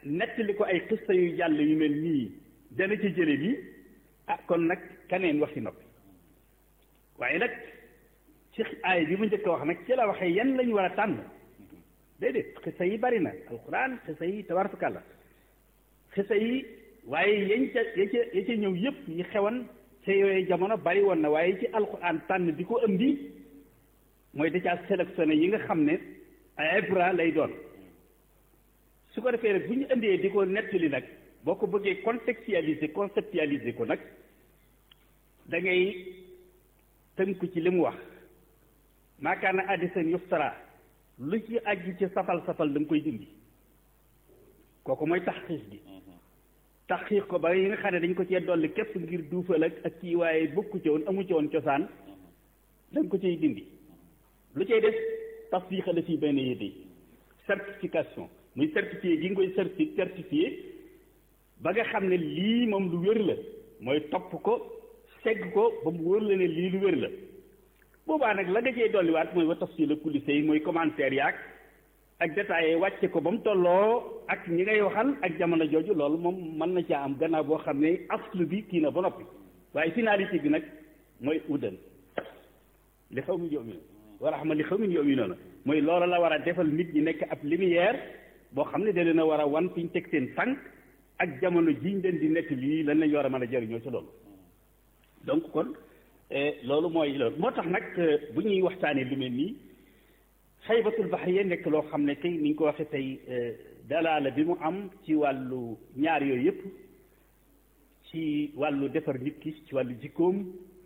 nettali ko ay xista yu jàll yu mel nii dana ci jële lii ah kon nag kaneen waxi noppi waaye nag ci aay bi mu njëkk a wax nag ci la waxee yan lañu war a tànn déedéet xisa yi bari na alquran xisa yi tabarakalla xisa yi waaye yañ ca ya ca ya ca ñëw yëpp yi xewan ca yooyu jamono bari woon na waaye ci alquran tànn di ko indi mooy da caa sélectionné yi nga xam ne ay ibra lay doon su ko defee nag bu ñu indee di ko nettali nag boo ko bëggee contextualiser conceptualiser ko nag da ngay tënku ci li mu wax maakaana hadiisan yuftara lu ci aju ci safal safal da nga koy dindi kooku mooy taxqiiq gi taxqiiq ko ba yi nga xam ne dañ ko cee dolli képp ngir duufal ak ak kii waaye bokku ci woon amu ci woon cosaan da nga ko ciy dindi lu cay def tasdiqa la fii benn yédey certification muy certifié gi nga koy certi certifié ba nga xam ne lii moom lu wér la mooy topp ko segg ko ba mu wóor la ne lii lu wér la boobaa nag la nga cee dolliwaat mooy wa tafsil kulli shay mooy commentaire yaag ak détaillé wàcce ko ba mu tolloo ak ñi ngay waxal ak jamono jooju loolu moom mën na caa am gannaaw boo xam ne aslu bi kii na ba noppi waaye finalité bi nag mooy uddan li xaw mi yomi wa rahma li xaw mi yomi noonu mooy loolu la war a defal nit ñi nekk ab lumière boo xam ne da leen a war a wan fi ñu teg seen tànk ak jamono jiñ leen di nekk lii lan lañ war a mën a jëriñoo ci loolu donc kon loolu mooy loolu moo tax nag bu ñuy waxtaanee lu mel nii xaybatul baxriya nekk loo xam ne tey ni ñu ko waxee tey dalaala bi mu am ci wàllu ñaar yooyu yëpp ci wàllu defar nit ki ci wàllu jikkoom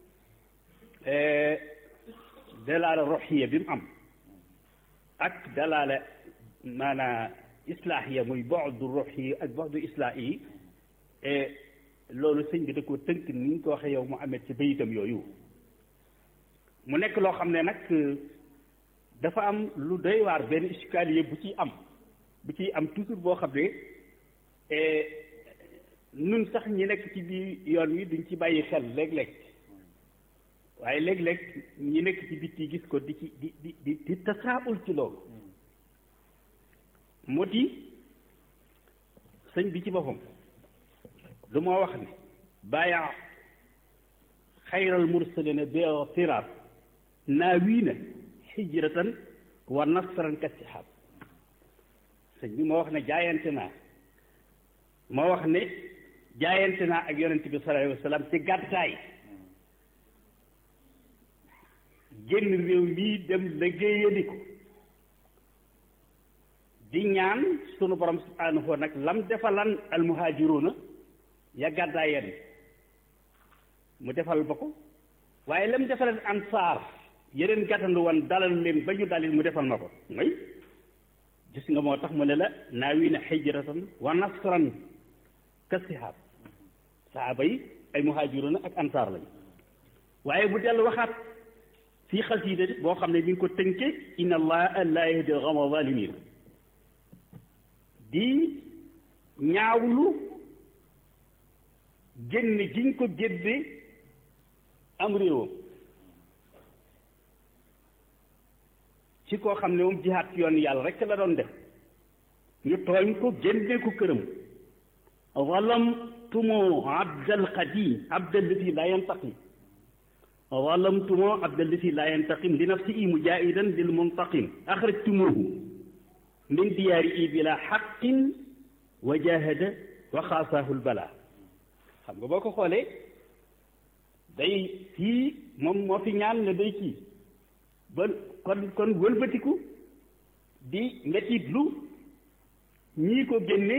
dalaala roxiya bi mu am ak dalaala maanaa islaahiya muy boxdu roxi ak boxdu islaahi yi loolu sëñ bi da koo tënk ni ñu ko waxee yow mu amee ci bayitam yooyu mu nekk loo xam ne nag dafa am lu doy waar benn escalier bu ciy am bu ciy am toujours boo xam ne nun sax ñi nekk ci biir yoon wi duñ ci bàyyi xel léeg-léeg waaye léeg-léeg ñi nekk ci bitti gis ko di ci di di di di tasaabul ci loolu moo di sëñ bi ci boppam lu moo wax ne bàyya xayral mursalina bi firaar naawiina hijratan wa nasran ka sihab sëñ bi moo wax ne jaayante naa moo wax ne jaayante naa ak yonente bi sallallahu alayhi wa sallam ci gàddaay génn réew mii dem liggéeyali ko di ñaan sunu borom subhanahu wa nag lam defalan almuhaajiruuna ya gàddaay yenn mu defal ba ko waaye lam defalan ansaar yeneen gàttandu woon dalal leen ba ñu dalil mu defal ma ko mooy gis nga moo tax mu ne la naawiina hijratan wa nasran ka sihaab sahaaba yi ay muhaajiruuna ak ansaar lañu waaye bu dellu waxaat fii xasiida boo xam ne mi ngi ko tënke inna allaha la yahdi al-qawma zalimin di ñaawlu génn giñ ko génne am réewam ci koo xam ne moom jihaat yoon yàlla rek la doon def ñu tooñ ko génne ko këram zalamtumu abdal qadim abdal lati la yantaqim zalamtumu abdal lati la yantaqim li nafsihi mujaahidan lil muntaqim axrajtumuhu min diyaari i bila xaqin wa jahada wa xaasaahu lbala xam nga boo ko xoolee day fii moom moo fi ñaan ne day kii ba kon kon wëlbatiku di metitlu ñii ko génne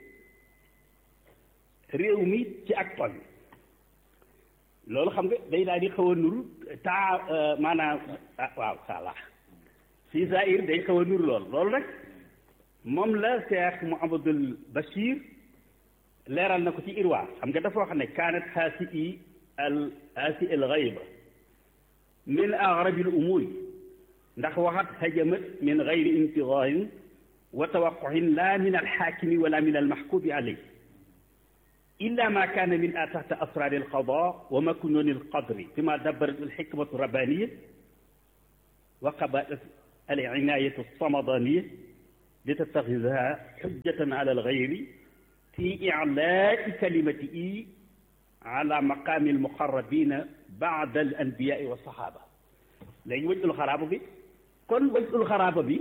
réew mi ci ak tooñ loolu xam nga day daal di xaw a nuru taa maanaam ah waaw sala si zaahir day xaw a nuru lool loolu nag moom la Cheikh Mouhamadul Bachir leeral na ko ci irwa xam nga dafa wax ne kaanat haasi i al haasi al xayba min agrabi al umuri ndax waxat hajamat min gayri intidarin wa tawaquhin la min alxaakimi wala min almaxkubi alayh illa ma kaana min a taxta asraari alqada wa maknuni alqadri bima dabarat alxikmatu rabbaniya wa qabaat alinayatu alsamadaniya li tattaxidaha xujjatan ala alxayri fi ilaai kalimati ala maqaami almuqarrabina baada al anbiyaai wa saxaaba léegi wajul xaraaba bi kon wajul xaraaba bi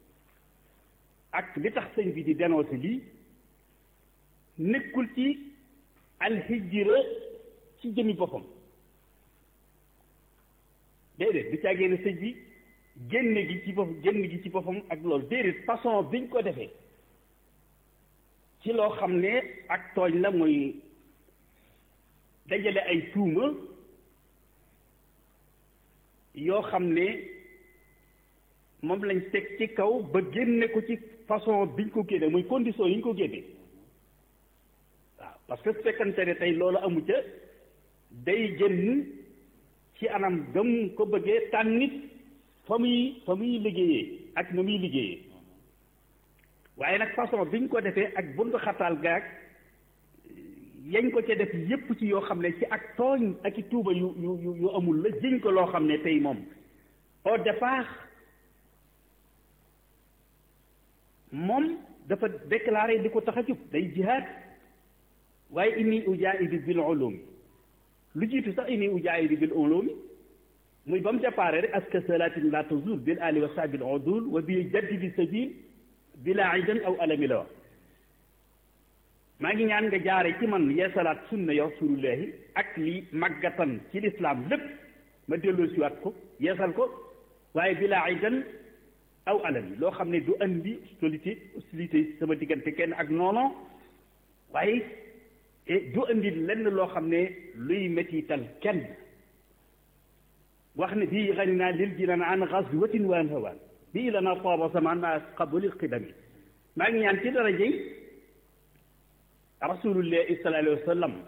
ak li tax sëñ bi di dénoncé lii nekkul ci alhijra ci jëmi boppam déedéet du caagee ne sëñ bi génne gi ci boppam génn gi ci boppam ak loolu déedéet façon biñ ko defee ci loo xam ne ak tooñ la mooy dajale ay tuuma yoo xam ne moom lañ teg ci kaw ba génne ko ci façon biñ ko génne muy condition yi ñu ko génne waaw parce que su fekkante ne tey loolu amu ca day génn ci anam gëm ko bëggee tànnit fa muy fa muy liggéeyee ak na muy liggéeyee waaye nag façon biñ ko defee ak buntu xataal gaag yañ ko ca def yépp ci yoo xam ne ci ak tooñ ak i tuuba yu yu yu amul la jiñ ko loo xam ne tey moom au départ moom dafa déclaré di ko tax a jub day jihaad waaye inni ujaahidu bil ulumi lu jiitu sax inni ujaahidu bil ulumi muy ba mu déparé rek aska salatin la tazul bil ali wa sahbil udul wa bi jaddi bi sabil bila idan aw alami la wax maa ngi ñaan nga jaare ci man yeesalaat sunna ya rasulullahi ak li màggatan ci lislaam lépp ma delloo siwaat ko yeesal ko waaye bila idan aw alami loo xam ne du andi hostilité hostilité sama diggante kenn ak noono waaye du andi lenn loo xam ne luy mettital kenn wax ne bii xani naa lil jinan an xaswatin wa an hawaan bii la naa tooba samaan ma qabulil qidami maa ngi ñaan ci darajey rasulullahi sallallahu alayhi wa sallam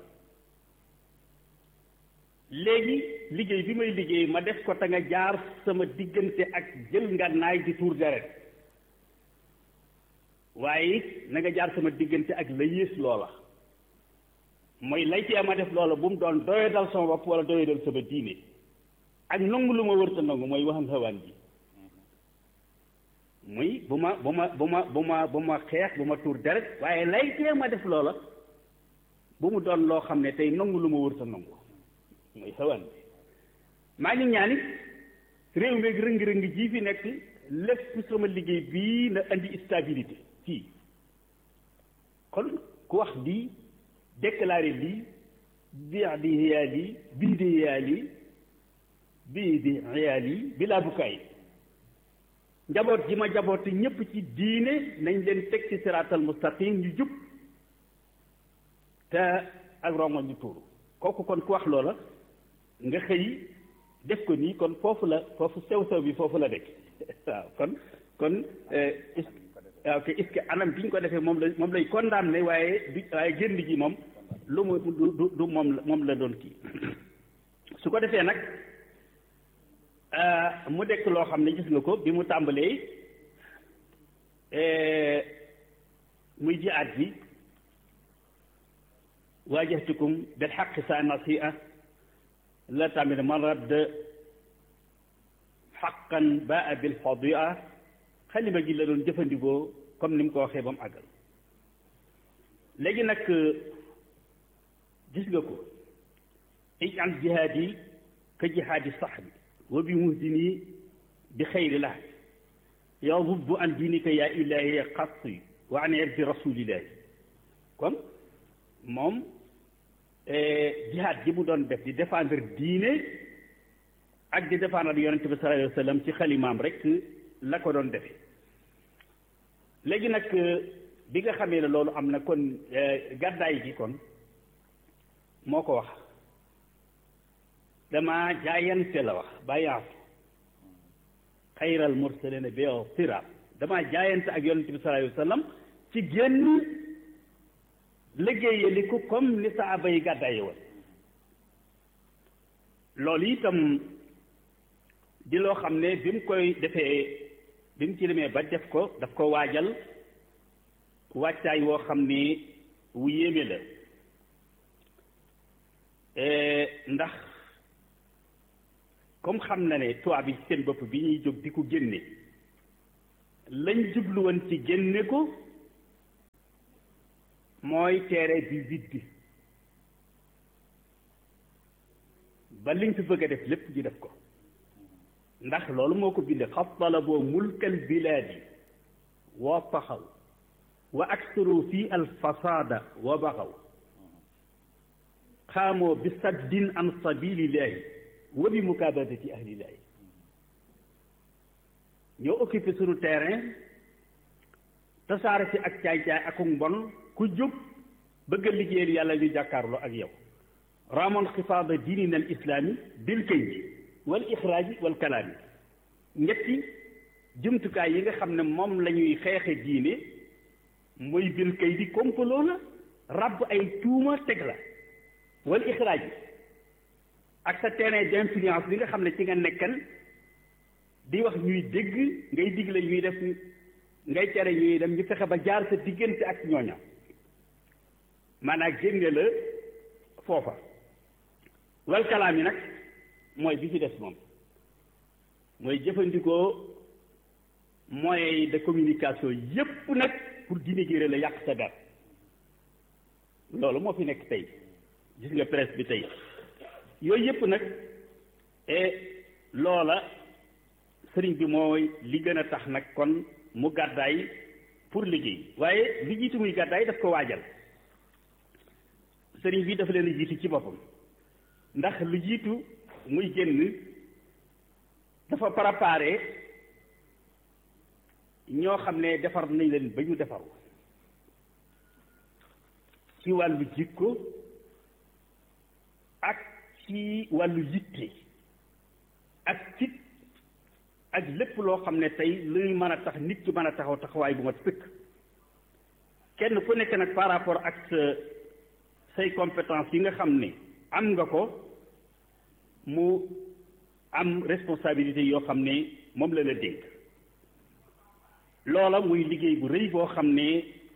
léegi liggéey bi may liggéey ma def ko te nga jaar sama diggante ak jël ngànnaay di tuur deret waaye na nga jaar sama diggante ak la yées loola mooy lay tee ma def loola bu mu doon doye dal sama bopp wala doye dal sama diine ak nangu lu ma wërta nangu mooy waxam xawaan ji muy bu ma bu ma bu ma bu ma bu ma xeex bu ma tuur deret waaye lay tee ma def loola bu mu doon loo xam ne tey nangu lu ma wërta nangu mooy xawaan bi maa ngi ñaanit réew mi rëng-rëng ji fi nekk lépp sama liggéey bii na andi stabilité fii kon ku wax lii déclaré lii bii di xiyaal yi bii di xiyaal yi bii di xiyaal yi bi laa bukkaay njaboot ji ma njaboot ñépp ci diine nañ leen teg ci siraatal mustaqim ñu jub te ak rongo ñu tuuru kooku kon ku wax loola nga xëy def ko nii kon foofu la foofu sew sew bi foofu la nekk waaw kon kon waaw que est-ce que anam bi ñu ko defee moom la moom lay condamné waaye du waaye génn ji moom lu mu du du moom la moom la doon kii su ko defee nag mu dekk loo xam ne gis nga ko bi mu tàmbalee muy jihaad bi waajahtukum bil xaqi sa nasi'a la tamit man radd xaqan baa bil fadia xalima gi la doon jëfandikoo comme ni mu ko waxee ba mu àggal léegi nag gis nga ko ijal jihaad yi ka jihaadi saxbi wa bi muhdini bi xayri la yadubbu an diinika yaa ilahi xatti wa an irdi rasulillahi kon moom jihaad ji mu doon def di défendre diine ak di défendre yonente bi sallallahu alayhi wa sallam ci xalimaam rek la ko doon defee léegi nag bi nga xamee ne loolu am na kon gàddaay gi kon moo ko wax dama jaayante la wax bàyyaatu xayral mursalina bi siraat dama jaayante ak yonente bi sallallahu alayhi wa sallam ci génn liggéeyali ko comme ni saaba yi gàddaaye woon loolu itam di loo xam ne bi mu koy defee bi mu ci demee ba def ko daf ko waajal wàccaay woo xam ne wu yéeme la ndax comme xam na ne tubaab yi seen bopp bi ñuy jóg di ko génne lañ jublu woon ci génne ko mooy teere bi viddi ba liñ fi bëgg a def lépp ñu def ko ndax loolu moo ko binde xat talaboo mulkal bilaadi wa taxaw wa aksaru fi alfasada wa baxaw xaamoo bi saddin an sabilillahi wa bi mukaabadati ahlillahi ñoo occupé sunu terrain tasaare ci ak caay-caay ak mbon ku jóg bëgg a liggéeyal yàlla ñu jàkkaarloo ak yow ramon xifaada diinina al islaami bil kaydi wal ixraaji wal kalaami ñetti jumtukaay yi nga xam ne moom la ñuy xeexe diine mooy bil kaydi complot la ràbb ay tuuma teg la wal ixraaj ak sa terrain d'influence bi nga xam ne ci nga nekkan di wax ñuy dégg ngay digle ñuy def ngay tere ñuy dem ñu fexe ba jaar sa diggante ak ñooña maanaam génne la foofa wal kalaam yi nag mooy bi ci des moom mooy jëfandikoo moyens de communication yépp nag pour dénigrer la yàq sa der loolu moo fi nekk tey gis nga presse bi tey yooyu yépp nag et loola sëriñ bi mooy li gën a tax nag kon mu gàddaay pour liggéey waaye li jiitu muy gàddaay daf ko waajal sëriñ bi dafa leen a jiitu ci boppam ndax lu jiitu muy génn dafa préparé ñoo xam ne defar nañ leen ba ñu defaru ci wàllu jikko ak ci wàllu yitte ak cit ak lépp loo xam ne tey luy mën a tax nit ki mën a taxaw taxawaay bu mat sëkk kenn ku nekk nag par rapport ak sa say compétence yi nga xam ne am nga ko mu am responsabilité yoo xam ne moom la la dénk loola muy liggéey bu rëy boo xam ne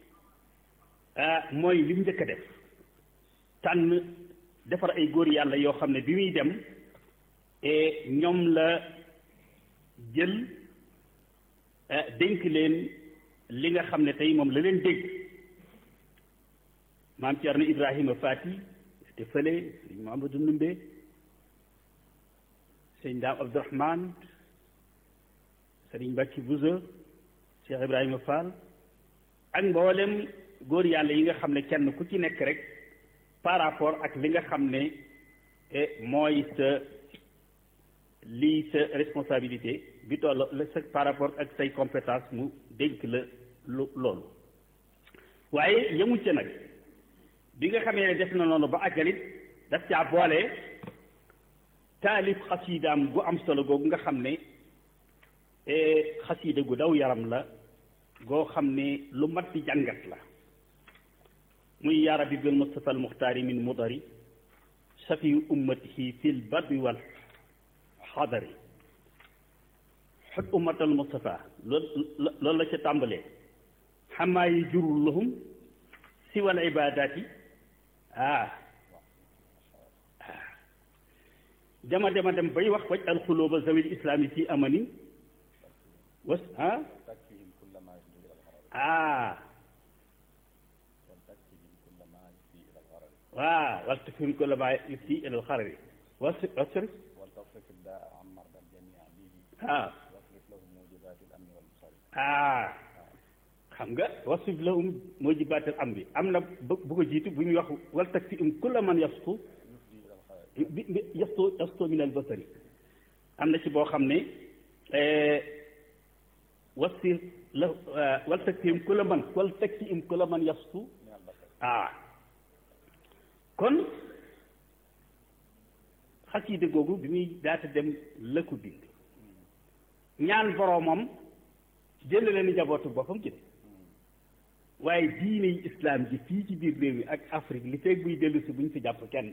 mooy li mu njëkk a def tànn defar ay góor yàlla yoo xam ne bi muy dem ñoom la jël dénk leen li nga xam ne tey moom la leen dégg maam Thierno Ibrahima Fati te fële sëñ Mamadou Ndumbe sëñ Daam Abdourahman sëriñ Mbacke Bousso Cheikh Ibrahima Fall ak mboolem góor yàlla yi nga xam ne kenn ku ci nekk rek par rapport ak li nga xam ne mooy sa lii sa responsabilité bi toll la sa par rapport ak say compétence mu dénk la lu loolu waaye yëmu ca nag bi nga xamee ne def na noonu ba àggalit daf caa boole taalif xasiidaam gu am solo googu nga xam ne xasiida gu daw yaram la goo xam ne lu mat di jàngat la muy yaa rabbi bil mustafa al muxtaari min mudari safi ummatihi fil badwi wal xadari xut ummatal mustafa loolu loolu la ca tàmbalee xamaa yi jurul lahum si wal ibadaati ah dama dema dem bay wax waj alxulóoba zawil islaami fi amani was ah ah waaw wal takfihim kulla ma yufti ila alxarari was wasr ah ah xam nga wasif lahum mujibaatil amri am na bu ko jiitu bu ñuy wax wal takfihim kulla man yastu bi bi yastu yastu min al basari am na ci boo xam ne wasif la wal takfihim kulla man wal takfihim kulla man yastu ah kon xasiida googu bi muy daata dem la ko bind ñaan boroomam jël leen njabootu boppam ci de waaye diine yi islam ji fii ci biir réew yi ak Afrique li feeg buy dellu si bu ñu fi jàpp kenn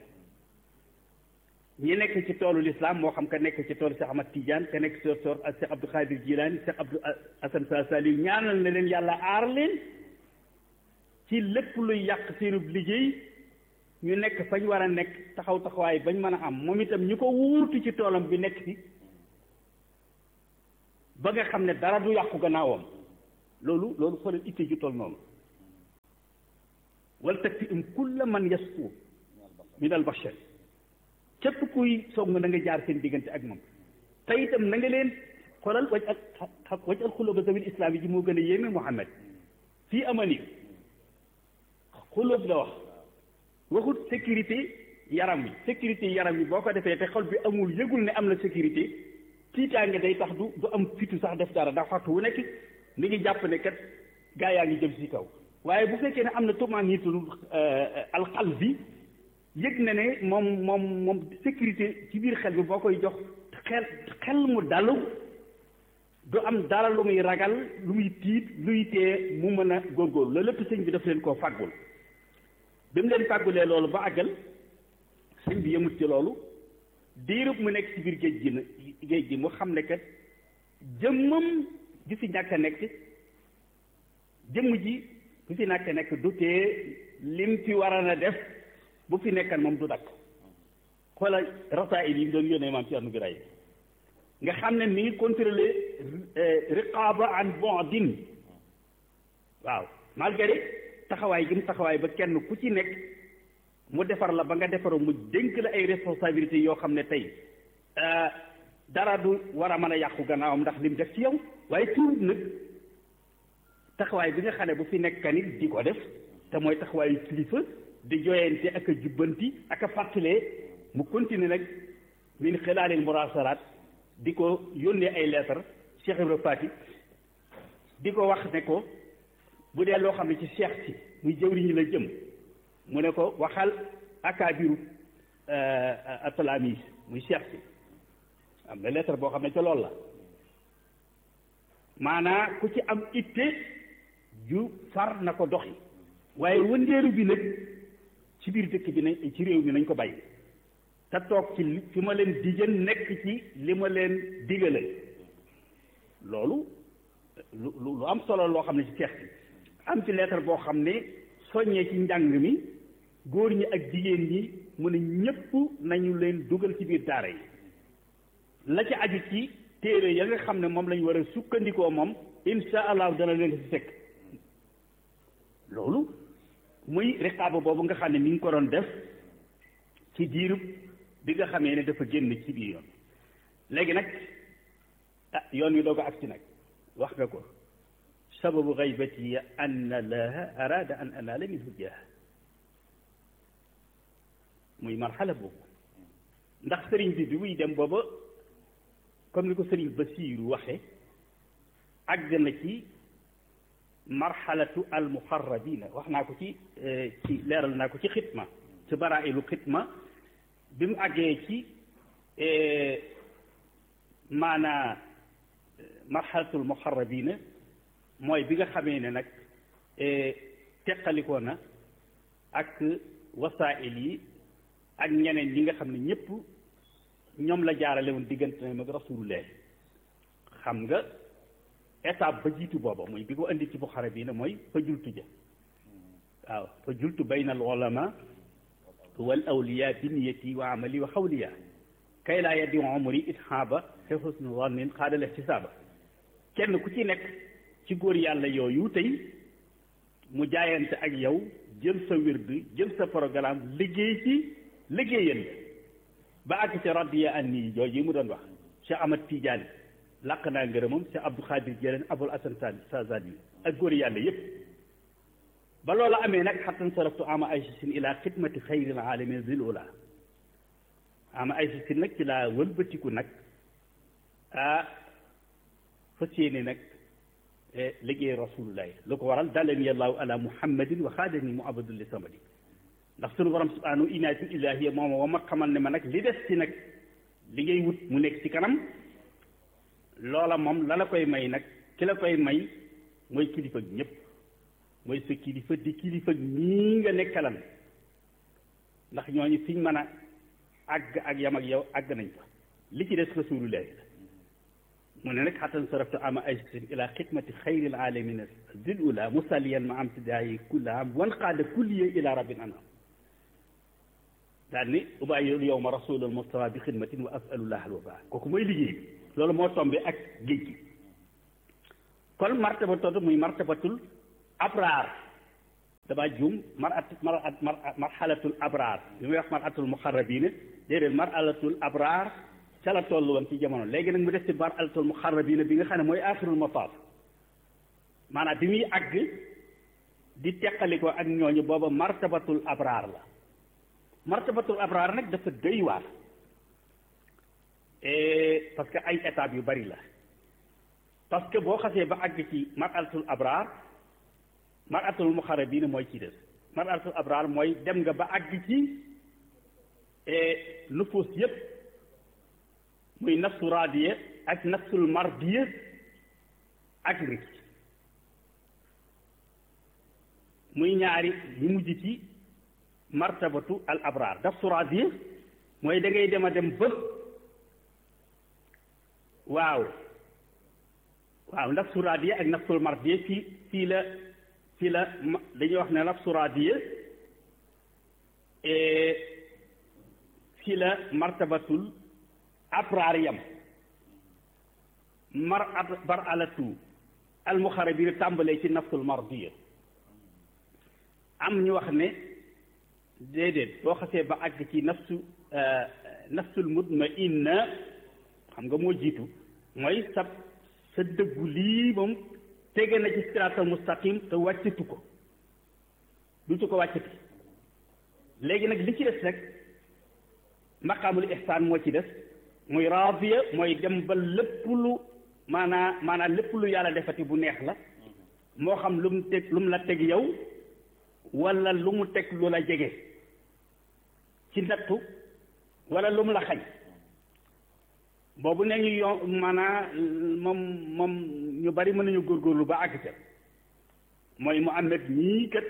ñi nekk ci toolu l'islam moo xam ka nekk ci toolu Cheikh Ahmad Tidiane ka nekk ci toolu ak Cheikh Abdou Khadir Jilani Cheikh Abdou Assane Sa Saliou ñaanal na leen yàlla aar leen ci lépp luy yàq seenub liggéey ñu nekk fañ war a nekk taxaw taxawaay bañ mën a am moom itam ñu ko wuurtu ci toolam bi nekk ci ba nga xam ne dara du yàqu gannaawam loolu loolu xoolal itte ju toll noonu wal takfi im kulla man yasfu min al bashar képp kuy song na nga jaar seen diggante ak moom te itam na nga leen xoolal waj ak waj al xulóoba zawil islam yi ji moo gën a yéeme Muhammad fii amani xulóob la wax waxut sécurité yaram wi sécurité yaram wi boo ko defee te xol bi amul yëgul ne am na sécurité tiitaange day tax du du am fitu sax def dara ndax waxtu wu nekk mi ngi jàpp ne kat gaa yaa ngi jëm si kaw waaye bu fekkee ne am na tumaanitul alxal bi yëg na ne moom moom moom sécurité ci biir xel bi boo koy jox xel xel mu dalu du am dara lu muy ragal lu muy tiit luy tee mu mën a góorgóorlu loolu lépp sëñ bi daf leen koo fàggul bi mu leen fàggulee loolu ba àggal sëñ bi yëmut ci loolu diirub mu nekk ci biir géej gi na géej gi mu xam ne kat jëmmam ju fi ñàkk a nekk jëmm ji bu fi ñàkk a nekk du tee lim fi war a def bu fi nekkan moom du dakk xoola rasaayil yi mu doon yónnee maam ci anu biray nga xam ne mi ngi contrôler riqaaba an bondin waaw malgré taxawaay gi mu taxawaay ba kenn ku ci nekk mu defar la ba nga defaru mu dénk la ay responsabilités yoo xam ne tey dara du war a mën a yàqu gannaawam ndax lim def ci yow waaye tuut nag taxawaay bi nga xam ne bu fi nekk nit di ko def te mooy taxawaayu kilifa di joyante ak a jubbanti ak a fàttalee mu continuer nag min xilaalil murasalaat di ko yónnee ay lettre Cheikh Ibra Fati di ko wax ne ko bu dee loo xam ne ci cheikh si muy jëwriñu la jëm mu ne ko waxal akaabiru atalamis muy cheikh si am na lettre boo xam ne ca loolu la maanaa ku ci am itte ju far na ko doxi waaye wëndeelu bi nag ci biir dëkk bi ne ci réew mi nañ ko bàyyi te toog ci fi ma leen digal nekk ci li ma leen digale loolu lu lu am solo loo xam ne ci cheikh bi am ci lettre boo xam ne soññee ci njàng mi góor ñi ak jigéen ñi mu ne ñëpp nañu leen dugal ci biir daara yi la ci aju ci téere ya nga xam ne moom lañu war a sukkandikoo moom insha allah dana leen ci fekk loolu muy riqaaba boobu nga xam ne mi ngi ko doon def ci diirub bi nga xamee ne dafa génn ci biir yoon léegi nag ah yoon wi doo ko agsi nag wax nga ko sababu gaybati an allaha arada an anaala minhu jah muy marxala boobu ndax sëriñ bi bi muy dem booba comme ni ko sëriñ Basiiru waxe àgg na ci marxalatu almuxarrabina wax naa ko ci ci leeral naa ko ci xitma ci barailu xitma bi mu àggee ci maanaa marxalatul muxarrabina mooy bi nga xamee ne nag teqalikoo na ak wasaa'il yi ak ñeneen ñi nga xam ne ñëpp ñoom la jaarale woon diggante na mag rasulullah xam nga étape ba jiitu booba mooy bi ko indi ci buxara bi ne mooy fa jultu ja waaw fa jultu bayna al ulama wal awliya bi niyati wa amali wa xawliya kay laa yaddi umri ithaaba te husnu zannin xaadal ihtisaaba kenn ku ci nekk ci góor yàlla yooyu tey mu jaayante ak yow jël sa wird jël sa programme liggéey ci liggéeyal ba àgg ci radiya anni jooju yi mu doon wax Cheikh Ahmad Tidiane làq naa ngërëmam Cheikh Abdou Khadir Jëleen Abul Asan Sazali ak góor yàlla yépp ba loolu amee nag xattan saraftu ama aysisin ila xidmati xayril alamin zil ula ama aysisin nag ci laa wëlbatiku nag ah fas yéene nag liggéey rasulullahi lu ko waral dalani allahu ala muhammadin wa xaadani mu abadul li samadi ndax sunu borom subhanahu inaatu ilahiya mooma wa ma xamal ne ma nag li des ci nag li ngay wut mu nekk ci kanam loola moom la la koy may nag ki la koy may mooy kilifa ak ñëpp mooy sa kilifa di kilifa ñii nga nekkalan ndax ñooñu fiñ mën a àgg ak yam ak yow àgg nañ fa li ci des rasulullahi la mu ne nag xatan saraftu ama aysin ila xidmati xayril alamina zil ula musalliyan ma am tidaayi kulla am wan qaada kulliya ila rabbin anam daal ni ubayyul yowma rasulul mustafa bi xidmatin wa asalullah al wafa kooku mooy liggéey bi loolu moo tombe ak géej gi kon martaba tootu muy martabatul abraar damaa juum mar at mar at marxalatul abraar li muy wax maratul muxarrabiina déedéet marxalatul abraar ca la toll woon ci jamono léegi nag mu des ci marxalatul muxarrabiina bi nga xam ne mooy axirul mataaf maanaam bi muy àgg di teqaliko ak ñooñu booba martabatul abraar la martabatul abraar nag dafa doy waar parce que ay étapes yu bari la parce que boo xasee ba àgg ci marxalatul abraar marxalatul muxarrabiina mooy ci des marxalatul abraar mooy dem nga ba àgg ci nufuus yépp muy nafsu raadiya ak nafsul mardiya ak rik muy ñaari ñu mujj ci martabatu al abraar nafsu raadiya mooy da ngay dem a dem ba waaw waaw nafsu raadiya ak nafsul mardiya fii fii la fii la dañuy wax ne nafsu raadiya fii la martabatul abraar yam mar bar alatu almuxarabina tàmbalee ci nafsul mardiya am ñu wax ne déedéet boo xasee ba àgg ci nafsu nafsul mutmainna xam nga moo jiitu mooy sa sa dëggu lii moom tege na ci siraatal mustaqim te wàccatu ko dutu ko wàccati léegi nag li ci des nag maqaamul ihsaan moo ci des muy raadiya mooy dem ba lépp lu maanaa maanaa lépp lu yàlla defati bu neex la moo xam lu mu teg lu mu la teg yow wala lu mu teg lu la jege ci nattu wala lu mu la xañ boobu ne ñu yo maanaa moom moom ñu bari mën nañu góorgóorlu ba àgg ca mooy mu amet ñii kat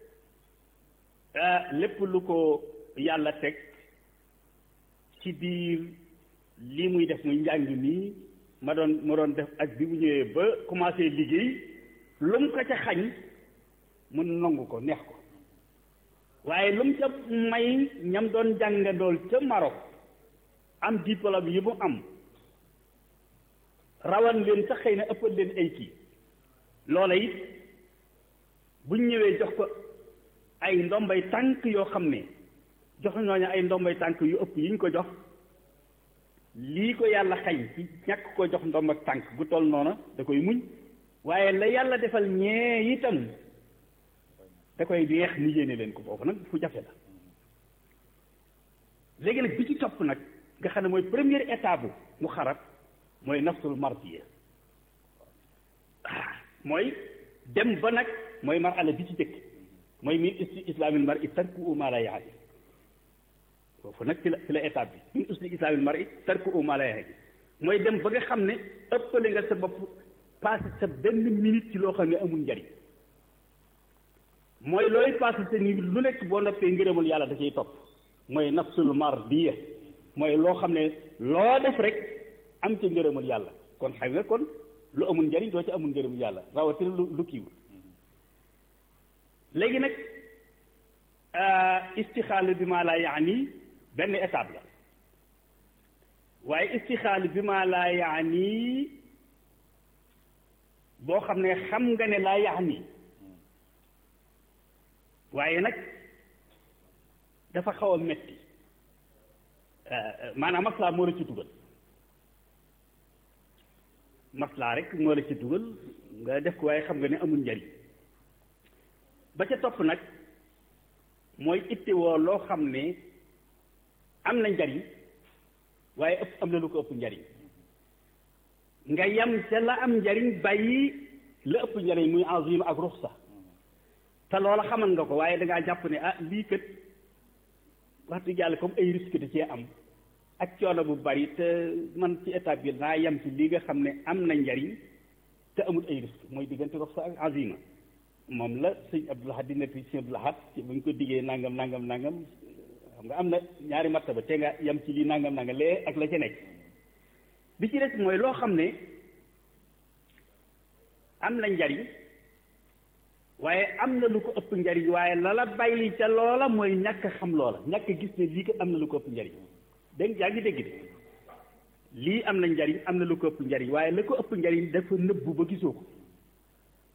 lépp lu ko yàlla teg ci biir lii muy def muy njàng nii ma doon ma doon def ak bi mu ñëwee ba commencé liggéey lu mu ko ca xañ mu nangu ko neex ko waaye lu mu ca may ñam doon jàngandool ca Maroc am diplôme yi mu am rawan leen sax xëy na ëppal leen ay kii loola it buñ ñëwee jox ko ay ndombay tànk yoo xam ne jox ñooñu ay ndombay tànk yu ëpp yi ñu ko jox lii ko yàlla xañ ci ñàkk ko jox ndomb ak tànk gu toll noona da koy muñ waaye la yàlla defal ñee itam da koy neex mu yéene leen ko foofu nag fu jafe la léegi nag bi ci topp nag nga xam ne mooy première étape mu xarab mooy nafsul mardiya mooy dem ba nag mooy marala bi ci jëkk mooy min usli islamil mar i tarku ma la yaani foofu nag ci la ci la étape bi min usli islamil mar i tarku ma la yaani mooy dem ba nga xam ne ëppale nga sa bopp passé sa benn minute ci loo xam ne amul njariñ mooy looy passé sa ni lu nekk boo noppee ngërëmul yàlla da ciy topp mooy nafsul mardiya mooy loo xam ne loo def rek am ci ngërëmul yàlla kon xam nga kon lu amul njariñ doo ci amul ngërëmul yàlla rawatina lu lu kiiwul léegi nag istixaalu bi maa laa yaani benn étape la waaye istixaalu bi maa laa yaani boo xam ne xam nga ne laa yaani waaye nag dafa xaw a metti maanaam maslaa moo la ci dugal maslaa rek moo la ci dugal nga def ko waaye xam nga ne amul njariñ ba ca topp nag mooy ittewoo loo xam ne am na njariñ waaye ëpp am na lu ko ëpp njariñ nga yem ca la am njariñ bàyyi la ëpp njariñ muy azim ak ruxsa te loola xamal nga ko waaye dangaa jàpp ne ah lii kat wax dëgg yàlla comme ay risque da cee am ak coono bu bari te man ci étape bi naa yem ci li nga xam ne am na njariñ te amul ay risque mooy diggante ruxsa ak azima moom la sëñ Abdul Ahad di nekk sëñ Abdul Ahad ci bu ñu ko diggee nangam nangam nangam xam nga am na ñaari martaba te nga yem ci lii nangam nangam lee ak la ca nekk bi ci des mooy loo xam ne am na njariñ waaye am na lu ko ëpp njariñ waaye la la bàyyi ca loola mooy ñàkk xam loola ñàkk gis ne lii ko am na lu ko ëpp njariñ dégg yaa ngi dégg de lii am na njariñ am na lu ko ëpp njariñ waaye la ko ëpp njariñ dafa nëbbu ba gisoo ko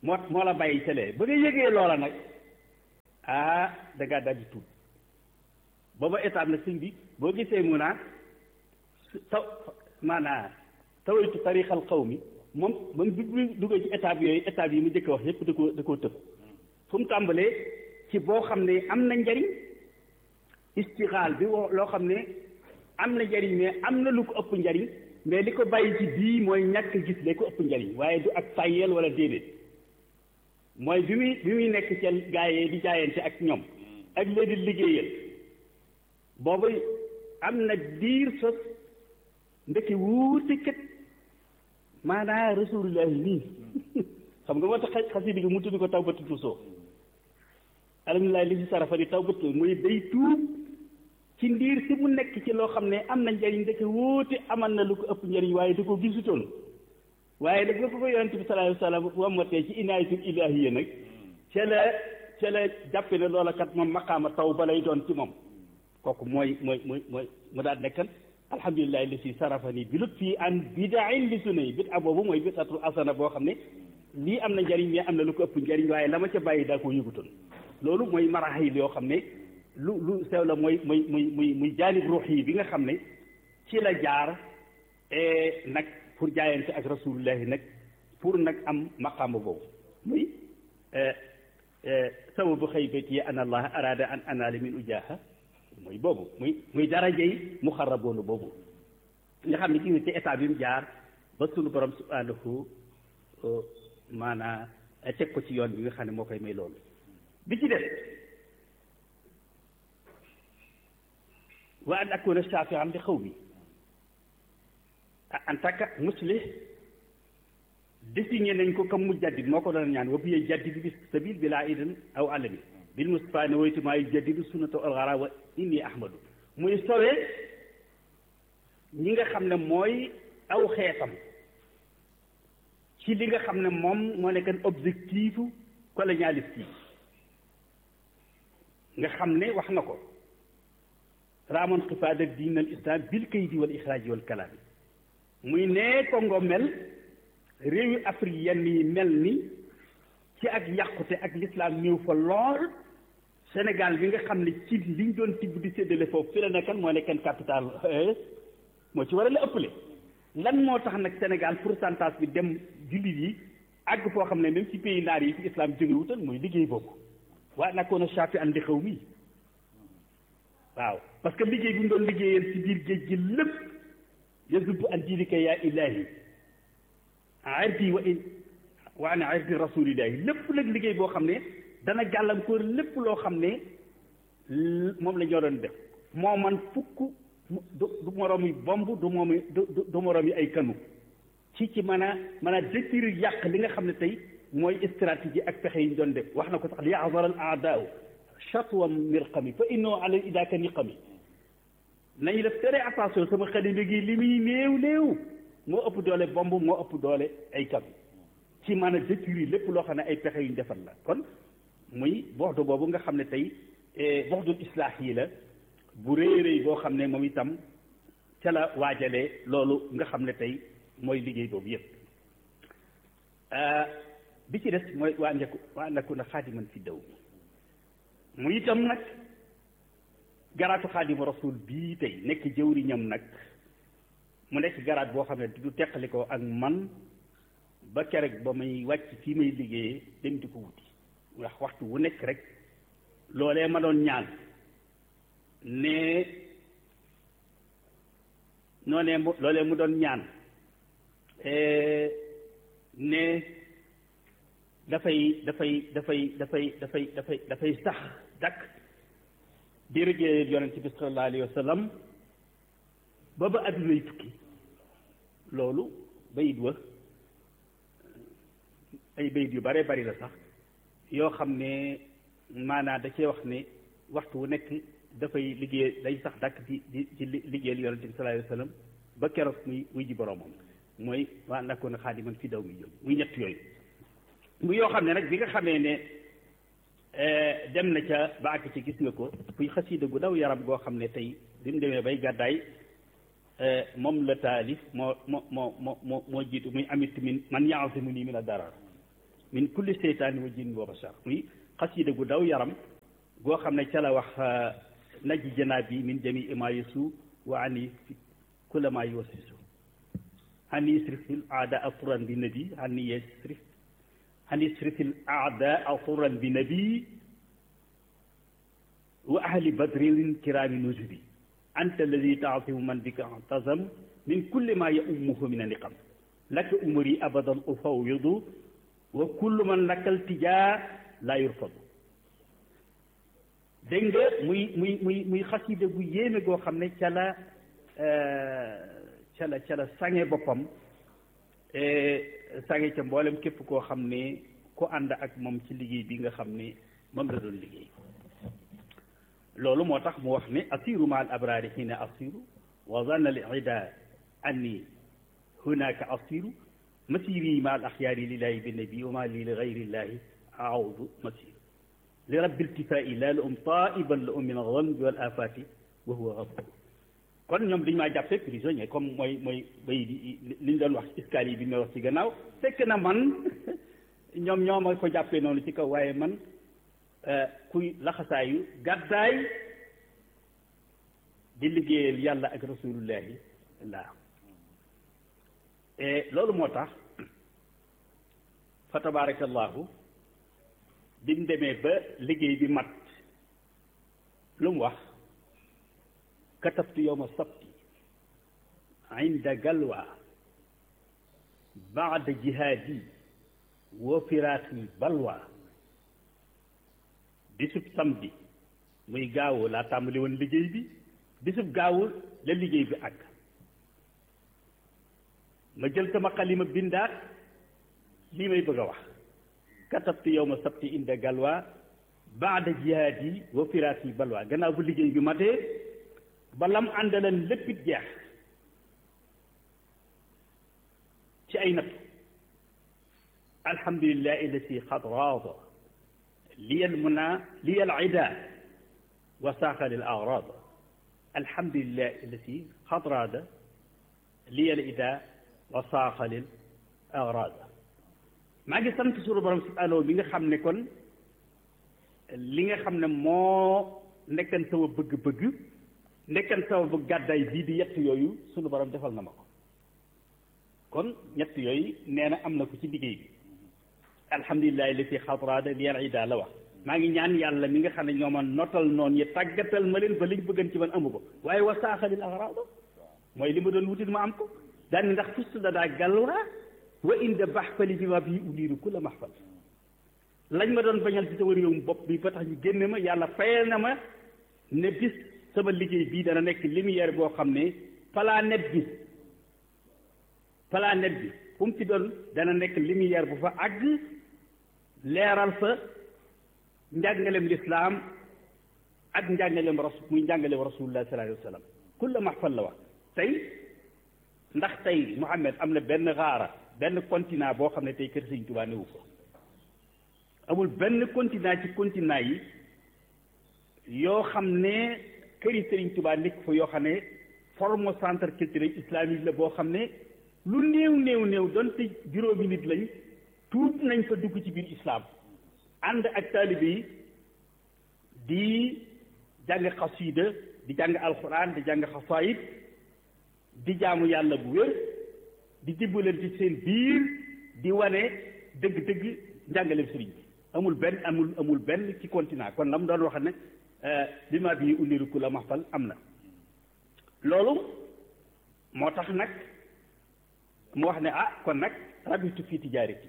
moo moo la bàyyi cëlee ba nga yëgee loola nag ah da ngaa daal di tuub booba étape nag sëñ bi boo gisee mu naa taw maanaa tawaytu tarixal xaw mi moom moom bi mu duggee ci étape yooyu étape yi mu njëkk wax yépp da koo da koo tëb fu mu tàmbalee ci boo xam ne am na njariñ istixaal bi loo xam ne am na njariñ mais am na lu ko ëpp njariñ mais li ko bàyyi ci bii mooy ñàkk gis lee ko ëpp njariñ waaye du ak tàyyeel wala déedéet mooy bi muy bi muy nekk ca gaayee di jaayante ak ñoom ak léegi liggéeyal boobu am na diir sos ndekki wuute kat maanaa rasulullahi nii xam nga moo tax xasida gi mu tudd ko tawbatu tusoo alhamdulilah li si sarafa di tawbatu muy day tuub ci ndiir si mu nekk ci loo xam ne am na njariñ ndekki wuute amal na lu ko ëpp njariñ waaye da ko gisutoon waaye nag ba ko ko yonente bi sallallahu alayhi wa sallam wamatee ci inaayatul ilahiyya nag ca la ca la jàppe ne loola kat moom maqaama taw ba lay doon ci moom kooku mooy mooy mooy mooy mu daal nekkan alhamdulilahi li si sarafani bi lut fii an bidain li sunna yi bit a boobu mooy bidatul asana boo xam ne lii am na njariñ mais am na lu ko ëpp njariñ waaye la ma ca bàyyi daa koo yëgutoon loolu mooy maraxil yoo xam ne lu lu sew la mooy muy muy muy muy jaanib ruux yi bi nga xam ne ci la jaar nag pour jaayante ak rasulullahi nag pour nag am maqaama boobu muy sababu xaybati yi an allah arada an anaala min ujaha muy boobu muy muy darajey muxarraboonu boobu nga xam ne ci ci état bi mu jaar ba sunu borom subhanahu maanaa teg ko ci yoon bi nga xam ne moo koy may loolu bi ci def wa an akuna shafian li xaw mi en tant que muslih désigné nañ ko comme mu jaddid moo ko doon ñaan wa biye jaddid bi sabil bi laa idan aw alami bil mustafa ne woytu maa yu jaddidu sunnata alxara wa inni ahmadu muy sowee ñi nga xam ne mooy aw xeetam ci li nga xam ne moom moo nekkan objectifu colonialiste yi nga xam ne wax na ko raamoon xifaada diin al islam bil kaydi wal ixraaji wal kalaami muy nee Congo mel réewi Afrique yenn yi mel ni ci ak yàqute ak l'islam ñëw fa lool Sénégal bi nga xam ne ci liñ doon tibb di séddale foofu fi la nekkan moo nekkan capital moo ci war a la ëppale lan moo tax nag Sénégal pourcentage bi dem jullit yi àgg foo xam ne même ci pays naar yi fi islam jóge wutal mooy liggéey boobu waaye nag koon a chafi andi xaw mi waaw parce que liggéey bi mu doon liggéeyal ci biir géej gi lépp yasub an diinika yaa ilaahi ardi wa in wa an ardi rasulillahi lépp nag liggéey boo xam ne dana gàllankoor lépp loo xam ne moom la ñoo doon def moo man fukk du du moroom yi bomb du moom du du moroom yi ay kanu ci ci mën a mën a détruire yàq li nga xam ne tey mooy stratégie ak pexe yi ñu doon def wax na ko sax li yaxdar al aadaaw chatwa mirqami fa innoo ala idaaka niqami nañu def très attention sama xalima gi li muy néew néew moo ëpp doole bomb moo ëpp doole ay kam ci mën a détruire lépp loo xam ne ay pexe yu ñu defar la kon muy boxdu boobu nga xam ne tey boxdul islaax yi la bu rëy rëy boo xam ne moom itam ca la waajalee loolu nga xam ne tey mooy liggéey boobu yépp bi ci des mooy waa ndeku waa ndeku na xaadiman fi daw mu itam nag garaatu xaadimu rasul bii tey nekk jëwriñam nag mu nekk garaat boo xam ne du teqali ko ak man ba kerek ba may wàcc fii may liggéeyee dem di ko wuti wax waxtu wu nekk rek loolee ma doon ñaan ne noonee mu loolee mu doon ñaan ne dafay dafay dafay dafay dafay dafay dafay sax dakk di liggéeyal yonent bi sallallahu alayhi wa sallam ba ba addunay tukki loolu bayit wa ay bayit yu bare bari la sax yoo xam ne maanaam da cee wax ne waxtu wu nekk dafay liggéey day sax dàkk ci di ci liggéeyal yonente bi sallallahu alayhi wa sallam ba keroog muy muy ji boroomam mooy waa nakkoon xaadiman fi daw mi jooju muy ñett yooyu mu yoo xam ne nag bi nga xamee ne dem na ca ba àgg ci gis nga ko fuy xasiida gu daw yaram goo xam ne tey bi mu demee bay gàddaay moom la taalif moo moo moo moo moo moo jiitu muy amit min man yaasimu nii min a darar min kulli seytaani wa jinn wa bashar muy xasida gu daw yaram goo xam ne ca la wax najji janaa bi min jamii ma yasu wa ani kulla ma yuwasisu hani isrifil aadaa turan bi nabi hani yasrif hani isrifil aadaa turan bi nabi wa ahli badrin kiraami nujubi anta alladi taasimu man bika tazam min kulli ma yaumuhu min aniqam laka umri abadan ufawidu wa kullu man lakal tijaa laa yurfadu dégg nga muy muy muy muy xasida gu yéeme goo xam ne ca la ca la ca la sange boppam sange ca mboolem képp koo xam ne ku ànd ak moom ci liggéey bi nga xam ne moom la doon liggéey loolu moo tax mu wax ne asiru ma al abraari xiina asiru wa zanna al ida anni hunaka asiru masiri ma al axyaari lillahi bi nabi wa ma li li gayrillahi aawdu masir li rabbi iltifai la la um taiban la um min alzanbi wal afati wa huwa gafur kon ñoom dañu maa jàppee prisonnier comme mooy mooy bay di li ñu doon wax escalier bi may wax ci gannaaw fekk na man ñoom ñoo ma ko jàppee noonu ci kaw waaye man kuy laxasaayu gàddaay di liggéeyal yàlla ak rasulullahi laa loolu moo tax fa tabarakallahu bi mu demee ba liggéey bi mat lu mu wax katabtu yowma sabti inda galwa baada jihaadi wa firaati balwa bisub samedi muy gaawu laa tàmbali woon liggéey bi bisub gaawu la liggéey bi àgg ma jël sama xalima bindaat lii may bëgg a wax katabtu yowma sabti inda galwa baada jihaadi wa firaati balwa gannaaw bu liggéey bi matee ba lam àndalan léppit jeex ci ay natt alhamdulillahi allati xad raada liyal muna liyal ida wa saaqa lil agrad alhamdulillahi allati xad raada liyal ida wa saaqa lil agrad maa ngi sant suñu borom subhanahu bi nga xam ne kon li nga xam ne moo nekkan sama bëgg-bëgg nekkan sama bëgg gàddaay bii di yett yooyu suñu borom defal na ma ko kon ñett yooyu nee na am na ko ci liggéey bi alhamdulilahi li fi xatraada li yal ida la wax maa ngi ñaan yàlla mi nga xam ne ñoo ma notal noonu yi tàggatal ma leen ba liñ bëggan ci man amu ko waaye wa saaxalil axraada mooy li ma doon wutit ma am ko daal ndax fust da daa galwa wa inda baxfali bi ma bii uliiru ku la maxfal lañ ma doon bañal ci sama réewum bopp bi ba tax ñu génne ma yàlla fayal na ma ne bis sama liggéey bii dana nekk lumière boo xam ne planète bi planète bi fu mu ci doon dana nekk lumière bu fa àgg leeral fa njàngalem lislaam ak njàngalem rasul muy njàngalem rasulullah sallallahu alayhi wa sallam kulla maxfal la wax tey ndax tey Muhammad am na benn xaara benn continent boo xam ne tey kër Sëñ Tuubaa newu ko amul benn continent ci continent yi yoo xam ne këri Sëriñ Tuubaa nekk fa yoo xam ne forme centre culturel islamique la boo xam ne lu néew néew néew donte juróomi nit lañ tuut nañ fa dugg ci biir islam ànd ak taalibe yi di jàng xasida di jàng alxuraan di jàng xasaayid di jaamu yàlla bu wér di dimbalante ci seen biir di wane dëgg-dëgg njàngaleem sëriñ bi amul benn amul amul benn ci continent kon la mu doon wax ne bi ma bii uniru ku la maxfal am na loolu moo tax nag mu wax ne ah kon nag rabitu fii tijaarati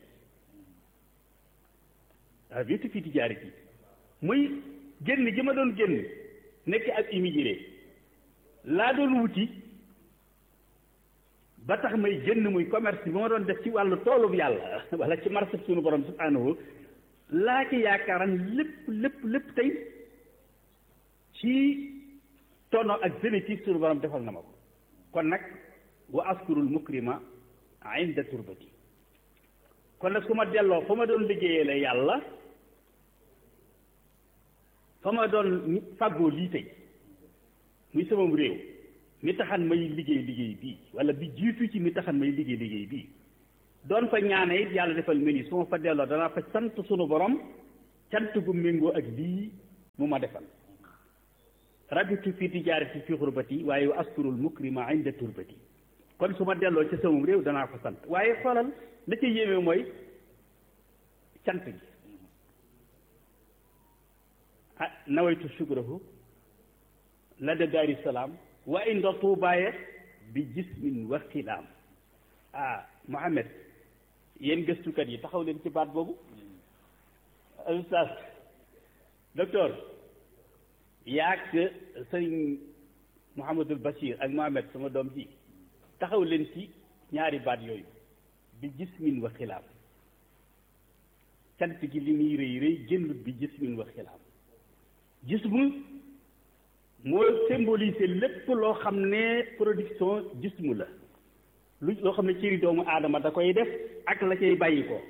rabitu fii tijaarati muy génn gi ma doon génn nekk ak immigré laa doon wuti ba tax may génn muy commerce bi ma doon def ci wàllu toolub yàlla wala ci marché sunu borom subhanahu laa ci yaakaaran lépp lépp lépp tey ci tono ak bénéfice sunu borom defal na ma ko kon nag wa askurul mukrima inda turbati kon nag su ma delloo fa ma doon liggéeyee la yàlla fa ma doon fàggoo lii tey muy samam réew mi taxan may liggéey liggéey bii wala bi jiitu ci mi taxan may liggéey liggéey bii doon fa ñaane it yàlla defal ma ni su ma fa delloo danaa fa sant sunu borom cant gu méngoo ak lii mu ma defal rabitu fi tijaarati fi xurbati waaye wa askurul mukrima inda turbati kon su ma delloo ci samum réew danaa ko sant waaye xoolal la ca yéeme mooy cant gi ah nawaytu sukrahu la de daari salaam wa inda tuubaaye bi jismin wa xilaam ah Mohamed yéen gëstukat yi taxaw leen ci baat boobu ustaas docteur yaag sëriñ Mouhamadul Bachir ak Mohamed sama doom ji taxaw leen ci ñaari baat yooyu bi jismin wa xilaam cant gi li muy rëy rëy génnut bi jismin wa xilaam jismu moo symboliser lépp loo xam ne production jismu la lu loo xam ne cëri doomu aadama da koy def ak la cay bàyyi ko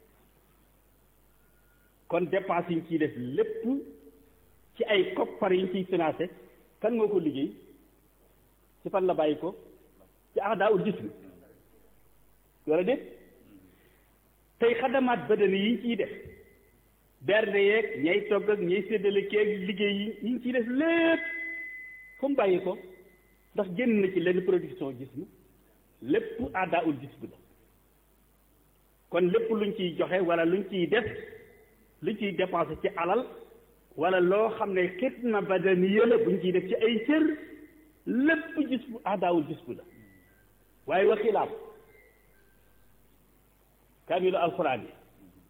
kon dépense yi ñu ciy def lépp ci ay koppar yi ñu ciy financé kan moo ko liggéey ci fan la bàyyi ko ci ahdaa ul jism wala déet tey xadamaat badani yi ñu ciy def bernde yeeg ñay togg ak ñay séddale keeg liggéey yi yi ñu ciy def lépp fu mu bàyyi ko ndax génn na ci lenn production jism lépp ahdaa ul jism la kon lépp luñ ciy joxe wala luñ ciy def luñ ciy dépensé ci alal wala loo xam ne xitna badaniya la buñ ciy def ci ay cër lépp gis bu aadaawul gis bu la waaye wa xilaam kaamilu alxuraan yi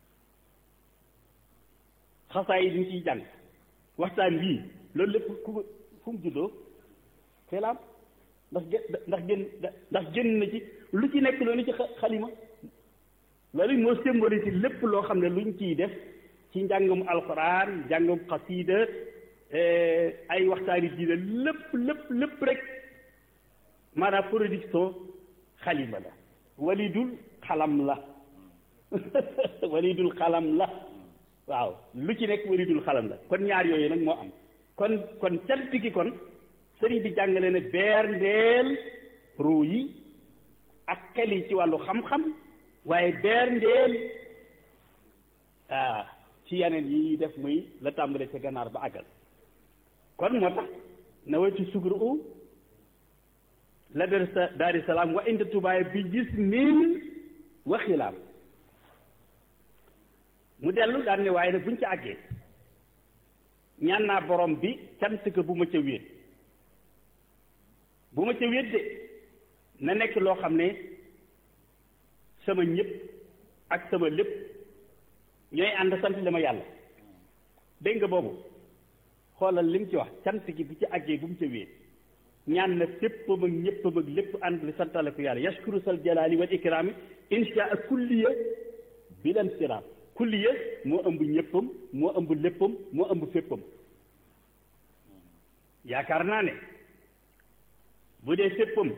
xasaa yi duñ ciy jàng waxtaan yii loolu lépp ku fu mu juddoo xilaam ndax gé ndax génn ndax génn na ci lu ci nekk loolu ci xalima loolu moo symbolise lépp loo xam ne luñ ciy def ci njàngum alxuraan njàngum xasiida ay waxtaani diine lépp lépp lépp rek maanaam production xalima la walidul xalam la walidul xalam la waaw lu ci nekk walidul xalam la kon ñaar yooyu nag moo am kon kon cant gi kon sëriñ bi jàngale ne beer ndeel ruu yi ak xel yi ci wàllu xam-xam waaye beer ndeel ah ci yeneen yi def muy la tàmbale ca ganaar ba àggal kon moo tax na waytu sugru u la der sa daari salaam wa inda tubaay bi gis min wa xilaam mu dellu daan ne waaye nag buñ ca àggee ñaan naa borom bi cant ko bu ma ca wéet bu ma ca wéet de na nekk loo xam ne sama ñëpp ak sama lépp ñooy ànd sant li ma yàlla dégg nga boobu xoolal li mu ci wax cant gi bu ci àggee bu mu ca wéet ñaan na féppam ak ñëppam ak lépp ànd li santale ko yàlla yashkuru sal jalaali wal ikraami insha ak kulliya bilan siraam kulliya moo ëmb ñëppam moo ëmb léppam moo ëmb féppam yaakaar naa ne bu dee féppam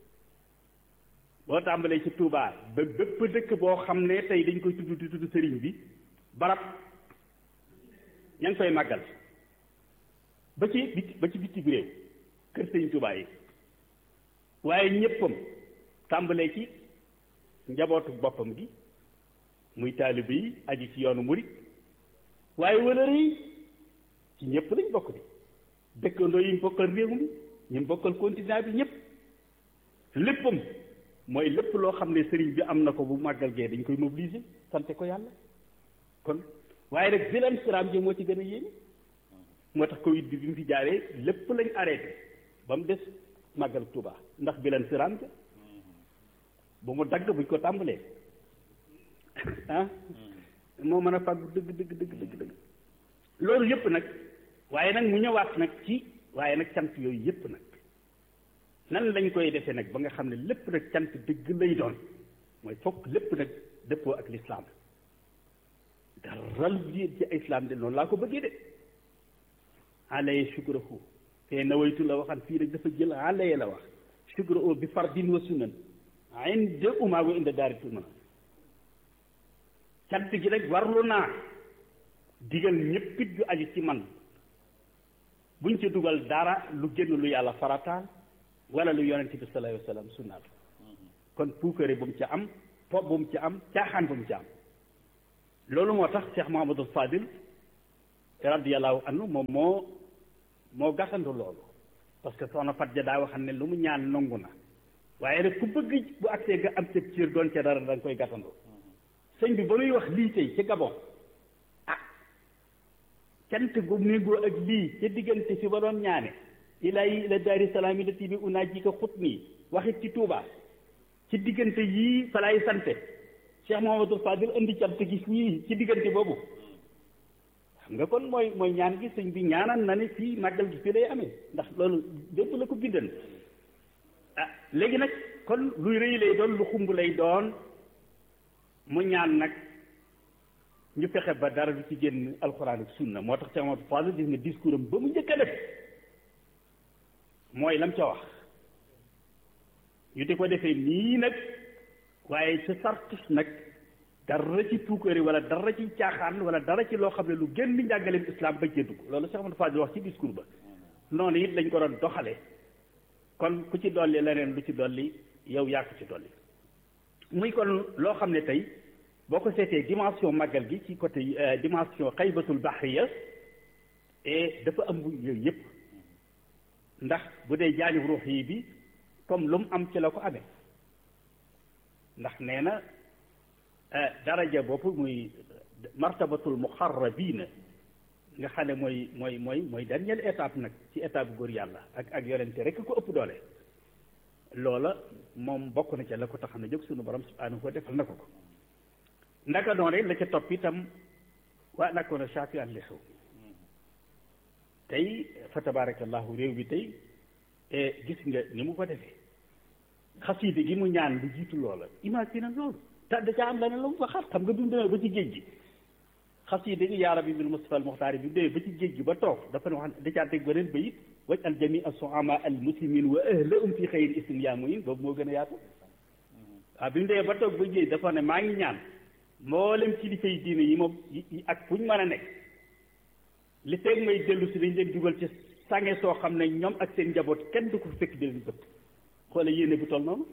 boo tàmbalee ci Touba ba bépp dëkk boo xam ne tey dañ koy tudd di tudd sëriñ bi barab ña ngi koy màggal ba ci bit ba ci bitti réew kër sëriñ Touba yi waaye ñëppam tàmbalee ci njabootu boppam gi muy taalibe yi aji ci yoonu murit waaye wëlëre yi ci ñëpp lañ bokk di dëkkandoo yi mu bokkal réew mi ñu bokkal continent bi ñëpp léppam mooy lépp loo xam ne sëriñ bi am na ko bu màggal gee dañ koy mobiliser sante ko yàlla kon waaye rek bilan siraam ji moo ci gën a yéene moo tax Covid bi bi mu fi jaaree lépp lañ arrêté ba mu des màggal Tuuba ndax bilan siraam ja bu mu dagg buñ ko tàmbalee ah moo mën a fàggu dëgg dëgg dëgg dëgg dëgg loolu yëpp nag waaye nag mu ñëwaat nag ci waaye nag cant yooyu yëpp nag nan lañ koy defee nag ba nga xam ne lépp nag cant dëgg lay doon mooy fokk lépp nag dëppoo ak lislaam dara lu ci islaam de noonu laa ko bëggee de alaye shukrahu te nawaytu la waxan fii rek dafa jël alaye la wax shukrahu bi fardin wa sunan inda uma wa inda daari tumana cant gi rek warlu naa digal ñëppit ju aju ci man buñ ci dugal dara lu génn lu yàlla farataal wala lu yonent bi sallallahu alayhi wa sallam sunnaal kon puukare bu mu ca am po bu mu ci am caaxaan bu mu ci am loolu moo tax Cheikh Mouhamadul Fadil radiyallahu anhu moom moo moo gàttandu loolu parce que soxna Fat ja daa waxam ne lu mu ñaan nangu na waaye nag ku bëgg bu agsee nga am ca ciir doon ca dara da nga koy gàttandu sëñ bi ba muy wax lii tey ci Gabon ah cant gu méngoo ak lii ca diggante fi ba doon ñaane ilaahi ila daari salaam yi la tibi unaa ji ko xut nii waxit ci Touba ci diggante yii fa laay sante Cheikh Mouhamadou Fadil indi cant gi fii ci diggante boobu xam nga kon mooy mooy ñaan gi sëñ bi ñaanal na ne fii màggal gi fii lay amee ndax loolu lépp la ko bindan ah léegi nag kon luy rëy lay doon lu xumb lay doon mu ñaan nag ñu fexe ba dara du ci génn alxuraan ak sunna moo tax Cheikh Mouhamadou Fadil gis nga discours am ba mu njëkk a def mooy lam ca wax ñu di ko defee nii nag waaye sa sartus nag dara ci puukari wala dara ci caaxaan wala dara ci loo xam ne lu génn njàngaleem islam ba cee dugg loolu Cheikh Amadou Fadil wax ci discours ba noonu it lañ ko doon doxale kon ku ci dolli leneen lu ci dolli yow yaa ko ci dolli muy kon loo xam ne tey boo ko seetee dimension màggal gi ci côté dimension xaybatul bahriya et dafa ëmb yooyu yëpp ndax bu dee jaanib ruux yi bi comme lu mu am ci la ko amee ndax nee na daraja bopp muy martabatul muxarrabiina nga xam ne mooy mooy mooy mooy dernière étape nag ci étape góor yàlla ak ak yonente rek ko ëpp doole loola moom bokk na ca la ko tax na jóg sunu borom subhanahu wa defal na ko ko ndaka doon la ca topp itam waa nakoona shaaki an li xew tey fa tabarakallahu réew bi tey gis nga ni mu ko defee xasiide gi mu ñaan lu jiitu loola imagine loolu te da caa am leneen la mu fa xar xam nga bi mu demee ba ci géej gi xasiide gi yaa rabbi bil Mustafa al Muxtaar bi mu demee ba ci géej gi ba toog dafa ne wax da caa teg beneen bayit waj al jami al soama al muslimin wa ahlahum fi xayri islam yaa muyin boobu moo gën a yaatu waaw bi mu demee ba toog ba géej dafa ne maa ngi ñaan mboolem kilifa yi diine yi moom ak fu ñu mën a nekk li teeg may dellu si dañ leen dugal ci sange soo xam ne ñoom ak seen njaboot kenn du ko fekk di leen bët xoole yéene bu toll noonu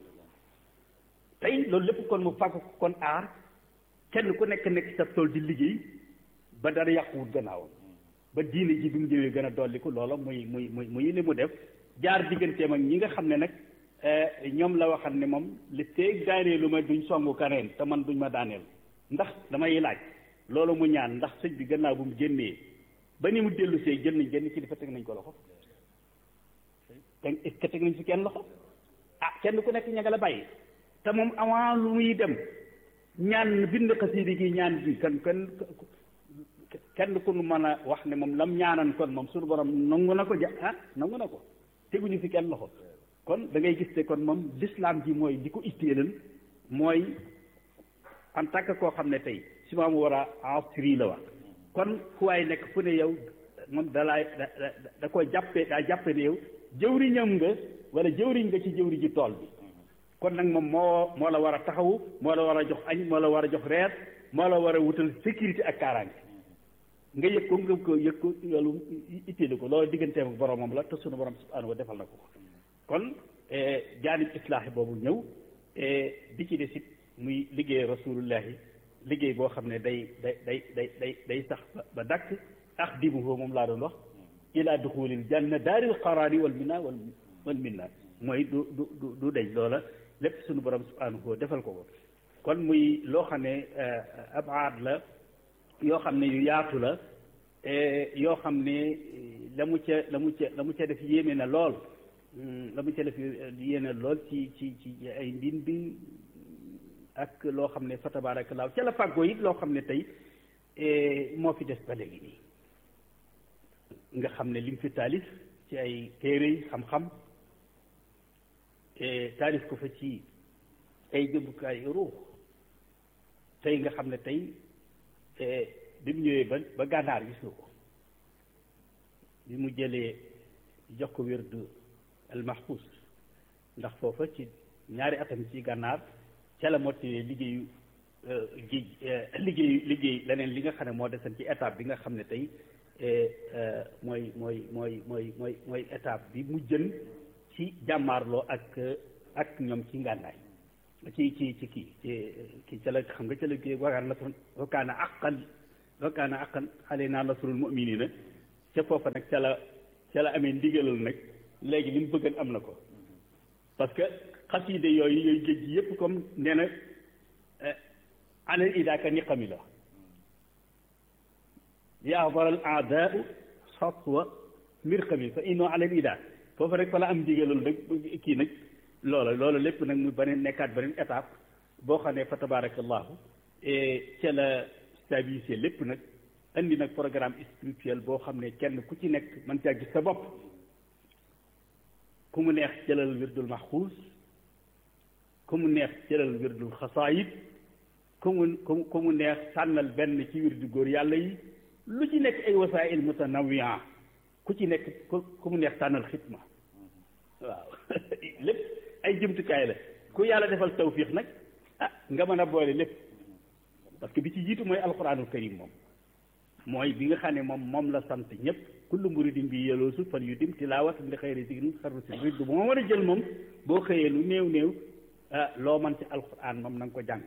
tey loolu lépp kon mu fàgg kon aar kenn ku nekk nekk sa tool di liggéey ba dara yàquwut gannaawam ba diine ji bi mu ñëwee gën a dolliku loola muy muy muy muy li mu def jaar digganteem ak ñi nga xam ne nag ñoom la waxal ne moom li teeg daaneelu ma duñ songu kaneen te man duñ ma daaneel ndax damay laaj loolu mu ñaan ndax sëñ bi gannaaw bu mu génnee ba ni mu dellu see jël nañ genn kilifa teg nañ ko loxo te est-ce que teg nañ fi kenn loxo ah kenn ku nekk ña nga la bàyyi te moom avant lu muy dem ñaan bind xasiidi gi ñaan bi kan kenn kenn ku nu mën a wax ne moom lam ñaanan kon moom suñu borom nangu na ko ja ah nangu na ko teguñu fi kenn loxo kon da ngay gis te kon moom l'islam ji mooy di ko itteelal mooy en tant que koo xam ne tey si maamu war a asri la wax kon fu waay nekk fu ne yow moom dalaay da da ko jàppee daa jàppe ne yow jëwriñam nga wala jëwriñ nga ci jëwri ji tool bi kon nag moom moo moo la war a taxawu moo la war a jox añ moo la war a jox reer moo la war a wutal sécurité ak kaaraange nga yëg ko nga ko yëg ko loolu itteelu ko loolu digganteem ak boromam la te sunu borom subhanahu wa defal na ko kon jaanib islaahi boobu ñëw bi ci des it muy liggéey rasulullahi liggéey boo xam ne day day day day day day sax ba dakk ax dimuhu moom laa doon wax ila duxulil janna daaril qaraari wal minna wal wal minna mooy du du du du day loola lépp sunu borom subhanahu wa defal ko ko kon muy loo xam ne ab aad la yoo xam ne yu yaatu la yoo xam ne la mu ca la mu ca la mu ca def yéeme na lool la mu ca def yéeme lool ci ci ci ay mbin bi ak loo xam ne fa tabaarakallaahu ca la fàggoo it loo xam ne tey moo fi des ba léegi nii nga xam ne lim fi taalif ci ay téere yi xam-xam taalif ko fa ci ay jëmbukaay ruux tey nga xam ne tey bi mu ñëwee ba ba gànnaar gis nga ko bi mu jëlee jox ko wérdu al mahfuz ndax foofa ci ñaari atam ci gànnaar ca la mottali liggéeyu géej liggéeyu liggéey leneen li nga xam ne moo desan ci étape bi nga xam ne tey mooy mooy mooy mooy mooy mooy étape bi mu jën ci jàmmaarloo ak ak ñoom ci ngànnaay ci ci ci kii ci kii ca la xam nga ca la kii wagaan la wa kaana aqan wa kaana aqan alaynaa nasrul mu'miniina ca foofa nag ca la ca la amee ndigalal nag léegi li mu bëggan am na ko parce que xasiide yooyu yooyu géej gi yëpp comme nee na anal idaaka niqami la yahdaral aadaau satwa mirqami fa inno alal ida foofu rek fa la am ndigalal nag kii nag loola loola lépp nag mu beneen nekkaat beneen étape boo xam ne fa tabarakallahu ca la stabilisé lépp nag indi nag programme spirituel boo xam ne kenn ku ci nekk mën caa gis sa bopp ku mu neex jëlal wirdul maxuus ku mu neex jëlal wirdul xasaayid ku mu ku mu neex sànnal benn ci wirdu góor yàlla yi lu ci nekk ay wasaa'il mutanawwi'a ku ci nekk ku mu neex sànnal xitma waaw lépp ay jumtukaay la ku yàlla defal tawfiix nag ah nga mën a boole lépp parce que bi ci jiitu mooy alquranul karim moom mooy bi nga xam ne moom moom la sant ñëpp kullu muridin bi yeloosu fan yu dim tilaawat li xëyri sigrin xarru si rid bu moo war a jël moom boo xëyee lu néew néew ah loo man ci alquran moom na nga ko jàng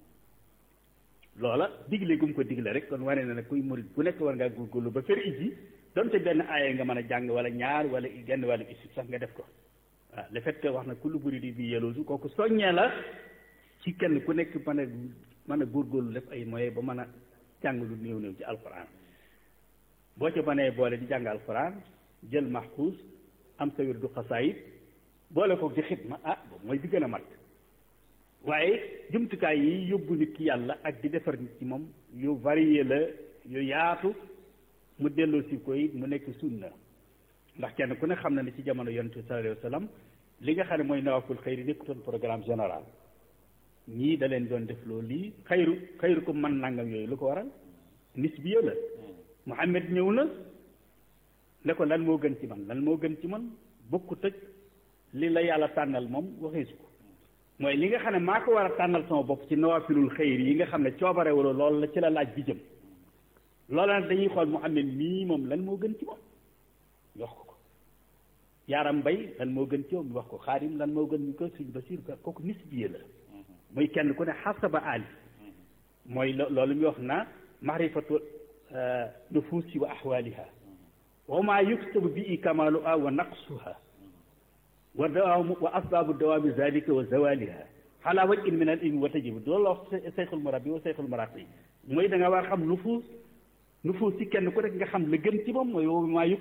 loola digle gum ko digle rek kon wane na ne kuy murid ku nekk war ngaa góorgóorlu ba fer iji donte benn aaya nga mën a jàng wala ñaar wala genn wàllu isib sax nga def ko waaw le fait que wax na kullu muridin bi yeloosu kooku soññee la ci kenn ku nekk mën a mën a góorgóorlu def ay moyens ba mën a jàng lu néew néew ci alquran boo ca mënee boole di jàng alquran jël maxkuus am sa wirdu xasaayid boole ko di xidma ah boobu mooy di gën a mat waaye jumtukaay yi yóbbu nit ki yàlla ak di defar nit ci moom yu varié la yu yaatu mu delloo si koy mu nekk sunna ndax kenn ku ne xam na ne ci jamono yonent bi sallallahu alayhi wa sallam li nga xam ne mooy nawaful xëyri nekkutoon programme général ñii da leen doon def loolu lii xayru xayru ko man nangam yooyu lu ko waral nis bi la Muhammad ñëw na ne ko lan moo gën ci man lan moo gën ci man bokku tëj li la yàlla tànnal moom waxeesu ko mooy li nga xam ne maa ko war a tànnal sama bopp ci nawafilul xayri yi nga xam ne coobare wala loolu la ci la laaj bi jëm loola nag dañuy xool Muhammad mii moom lan moo gën ci moom ñu wax ko ko yaaram mbay lan moo gën ci moom ñu wax ko xaadim lan moo gën ñu ko suñ basir kooku nis bi la muy kenn ku ne xasaba ali mooy loolu ñu wax na maarifatu nufuusi wa axwaaliha wa maa yuktabu bi kamaaluha wa naqsuha wa dawaamu wa asbaabu dawaami zalika wa zawaliha xalaa wajhin min al ilmi wa tajib loolu la wax seyxul murabbi wa seyxul muraqi mooy da nga war a xam nufuus nufuus ci kenn ku nekk nga xam la gën ci moom mooy wa maa yuk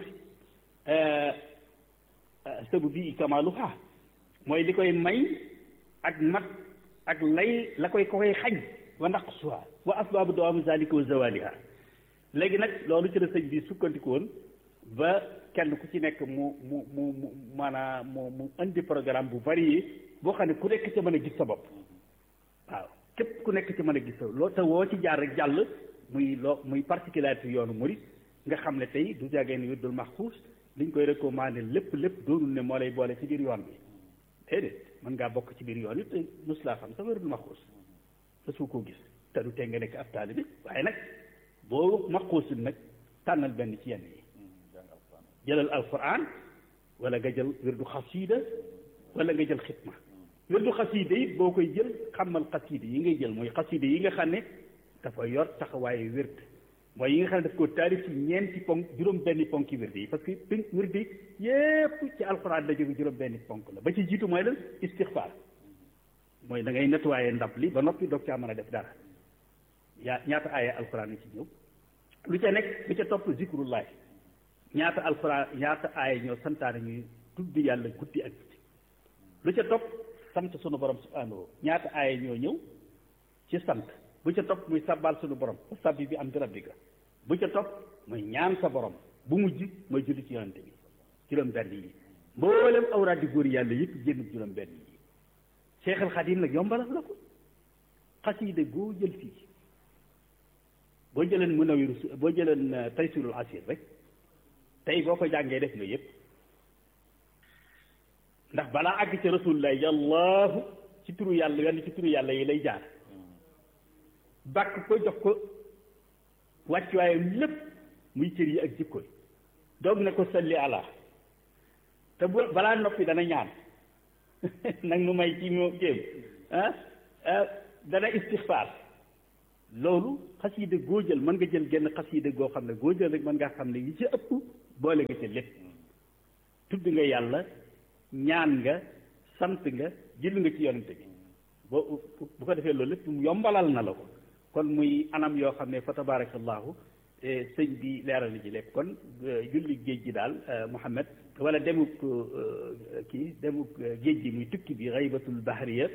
sabu bi kamaaluha mooy li koy may ak mat ak lay la koy ko koy xañ wa naqsuha wa asbaabu dawaami zalika wa zawaliha léegi nag loolu ci la sëñ bi sukkandiku woon ba kenn ku ci nekk mu mu mu mu maanaam mu mu indi programme bu varié boo xam ne ku nekk ci mën a gis sa bopp waaw képp ku nekk ci mën a gis sa loo te woo ci jaar rek jàll muy loo muy particularité yoonu murid nga xam ne tey du jagee ni wirdul maxfuus liñ koy recommandé lépp lépp doonul ne moo lay boole ci biir yoon bi déedéet mën ngaa bokk ci biir yoon it te mus laa xam sa wirdul maxfuus te su ko gis te du tee nga nekk ab taalibe waaye nag boo maxuusul nag tànnal benn ci yenn yi jëlal alquran wala nga jël wirdu xasida wala nga jël xitma wirdu xasida yi boo koy jël xamal xasida yi ngay jël mooy xasida yi nga xam ne dafa yor taxawaayu wird mooy yi nga xam ne daf ko taarif ci ñeenti ponk juróom benni ponki wird yi parce que pin wird yi yépp ci alquran la jóge juróom benni ponk la ba ci jiitu mooy lan istixfaar mooy da ngay nettoyer ndab li ba noppi doog caa mën a def dara yaa ñaata aaya alquran yi ci ñëw lu ca nekk lu ca topp zikrullahi ñaata alquran ñaata aaya ñoo santaane ñuy tudd yàlla guddi ak guddi lu ca topp sant sunu borom subhanahu ñaata aaya ñoo ñëw ci sant bu ca topp muy sabbal sunu borom sabbi bi am di rabbika bu ca topp muy ñaan sa borom bu mujj mooy julli ci yonante bi juróom benn yi mboolem awraad di góor yàlla yëpp génn juróom benn yi Cheikh al Xadim nag yombalal la ko xasida goo jël fii boo jëleen munawiru boo jëleen taysirul asir rek tey boo ko jàngee def nga yëpp ndax balaa àgg ci rasulullah yàllaahu ci turu yàlla wenn ci turu yàlla yi lay jaar bàkk ko jox ko wàccuwaayam lépp muy cër yi ak jikko yi doog na ko salli ala te bu balaa noppi dana ñaan nag nu may ci moo jéem ah dana istixfaar loolu xasida goo jël mën nga jël genn xasida goo xam ne goo jël rek mën ngaa xam ne yi ci ëpp boole nga ci lépp tudd nga yàlla ñaan nga sant nga jël nga ci yonente bi boo bu ko defee loolu lépp yombalal na la ko kon muy anam yoo xam ne fa tabarakallahu sëñ bi leeral na ci lépp kon julli géej gi daal Muhammad wala demuk kii demuk géej gi muy tukki bi xaybatul bahriya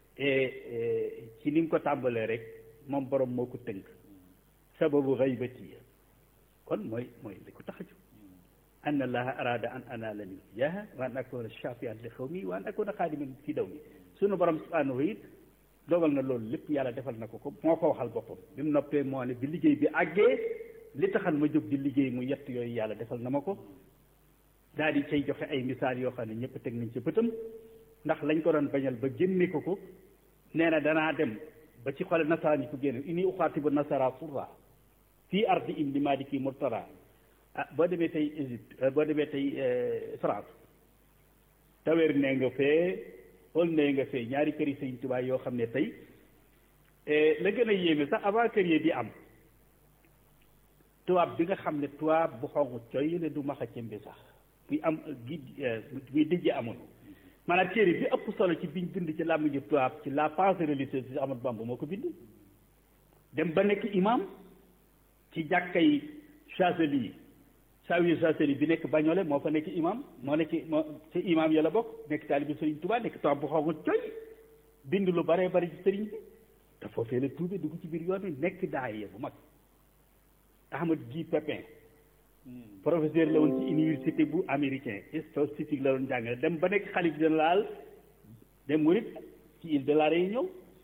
ci ni nga ko tàmbalee rek moom borom moo ko tënk sababu xaybati kon mooy mooy li ko tax a jóg anna allaha arada an anala min jaha wa an akuna shafian li xawmi wa an akuna xaadiman fi daw mi sunu borom subhanahu it dogal na loolu lépp yàlla defal na ko ko moo ko waxal boppam bi mu noppee moo ne bi liggéey bi àggee li taxal ma jóg di liggéey mu yett yooyu yàlla defal na ma ko daal di cay joxe ay misaal yoo xam ne ñëpp teg nañ ci bëtam ndax lañ ko doon bañal ba génne ko ko nee na danaa dem ba ci xole nasara ñi ko génne ini uxaatibu nasara surra fii ardi in li maliki murtara ah boo demee tey Égypte boo demee tey France tawer nee nga fee xool nee nga fee ñaari kër yi Sëñ Tuubaa yoo xam ne tey la gën a yéeme sax avant kër yi di am tubaab bi nga xam ne tubaab bu xonq coy ne du maxa cëmbi sax buy am gi buy dijje amoon maanaam téere bi ëpp solo ci biñ bind ci làmmiñu tubaab ci la pensée religieuse ci Ahmadu Bamba moo ko bind dem ba nekk imam ci jàkkay Chazeli Zawiya Chazeli bi nekk Bagnolet moo fa nekk imam moo nekk moo ci imam ya la bokk nekk taalibi Sëriñ Tuubaa nekk tubaab bu xonq coy bind lu baree bari ci sëriñ bi te foofee la tuube dugg ci biir yoon wi nekk daaya bu mag Ahmad Guy Pépin professeur la woon ci université bu américain statistique la doon jàngale dem ba nekk xalif général des mourides ci île de la Réunion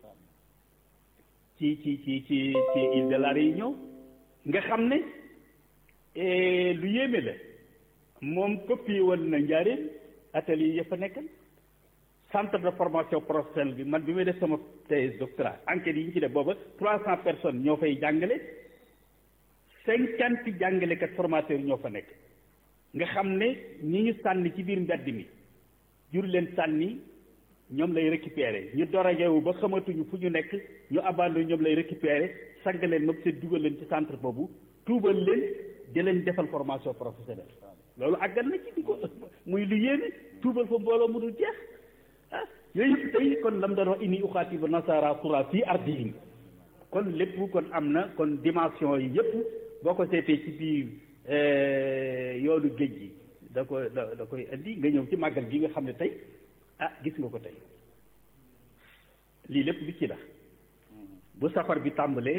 ci ci ci ci ci île de la Réunion nga xam ne lu yéeme la moom copié woon na njaareen atelier ya fa nekkan centre de formation professionnelle bi man bi may def sama thèse doctorat enquête yi ñu ci def booba trois cent personnes ñoo fay jàngale cinquante jàngalekat formateur ñoo fa nekk nga xam ne ñi ñu sànni ci biir mbedd mi jur leen sànni ñoom lay récupérer ñu doragewu ba xamatuñu fu ñu nekk ñu abandonné ñoom lay récupérer sang leen moom seen dugal leen ci centre boobu tuubal leen di leen defal formation professionnelle loolu àggal na ci di ko muy lu yéene tuubal fa mbooloo mu dul jeex ah yooyu yëpp tey kon lam doon wax ini uxaatibu nasara sura fii ardihim kon lépp kon am na kon dimension yi yëpp boo ko seetee ci biir yoonu géej gi da ko da da koy indi nga ñëw ci màggal gi nga xam ne tey ah gis nga ko tey lii lépp bi ci la bu safar bi tàmbalee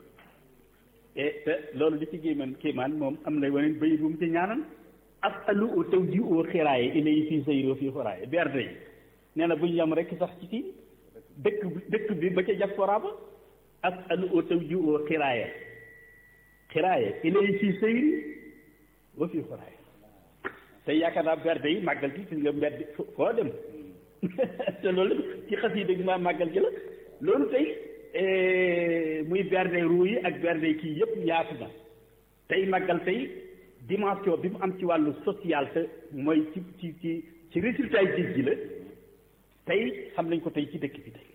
te loolu li ci géeman kéemaan moom am na waneen bay bu mu ci ñaanal asalu o taw ji oo xiraaye ilay fii sayro fii xoraaye berde yi nee na bu ñu yam rek sax ci kii dëkk dëkk bi ba ca diaspora ba asalu o taw ji oo xiraaye xiraaye ilay fii sayri wa fii xoraaye tey yaakaar naa berde yi màggal gi gis nga mbedd foo dem te loolu ci xas yi dëgg maa màggal gi la loolu tey muy berde ruu yi ak berde kii yëpp yaatu na tey màggal tey dimension bi mu am ci wàllu social te mooy ci ci ci ci résultat yi géej gi la tey xam nañ ko tey ci dëkk bi tey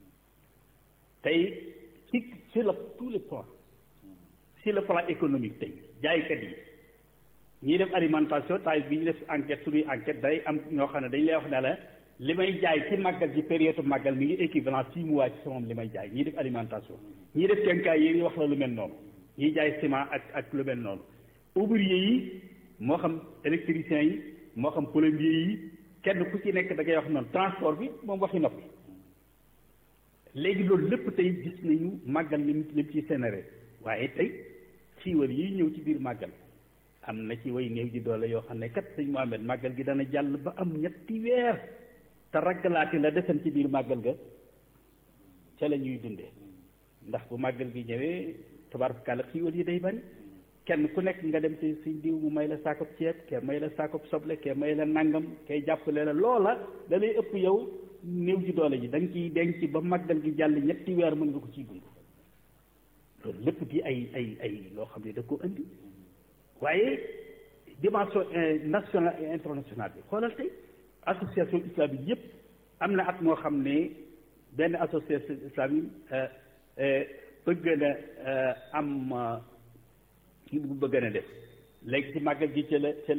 tey ci sur le tous les plans sur le plan économique tey jaaykat yi ñiy def alimentation taay bi ñu def enquête suñuy enquête day am ñoo xam ne dañ lay wax ne la li may jaay ci màggal ci période màggal mi ngi équivalent six mois ci sama li may jaay ñii def alimentation ñii def kenkaay yi wax la lu mel noonu ñiy jaay ciment ak ak lu mel noonu ouvrier yi moo xam électricien yi moo xam plombier yi kenn ku ci nekk da ngay wax noonu transport bi moom waxi noppi léegi loolu lépp tey gis nañu màggal lim lim ci sénéré waaye tey xiiwal yi ñëw ci biir màggal am na ci way néew ji doole yoo xam ne kat sëñ Mohamed màggal gi dana jàll ba am ñetti weer te raggalaati la desan ci biir màggal ga ca la ñuy dundee ndax bu màggal gi ñëwee tabaarkalla xiiwal yi day bari kenn ku nekk nga dem ci suñ diw mu may la saakop ceeb kee may la saakop soble kee may la nangam kay jàppale la loola da lay ëpp yow néew ji doole ji da nga ciy denc ba màggal gi jàll ñetti weer mën nga ko ciy dund loolu lépp di ay ay ay loo xam ne da ko indi waaye dimension nationale et internationale bi xoolal tey association islamique yëpp am na at moo xam ne benn association islamique bëgg na am ki bu bëgg na def léegi ci màggal gi ci la ci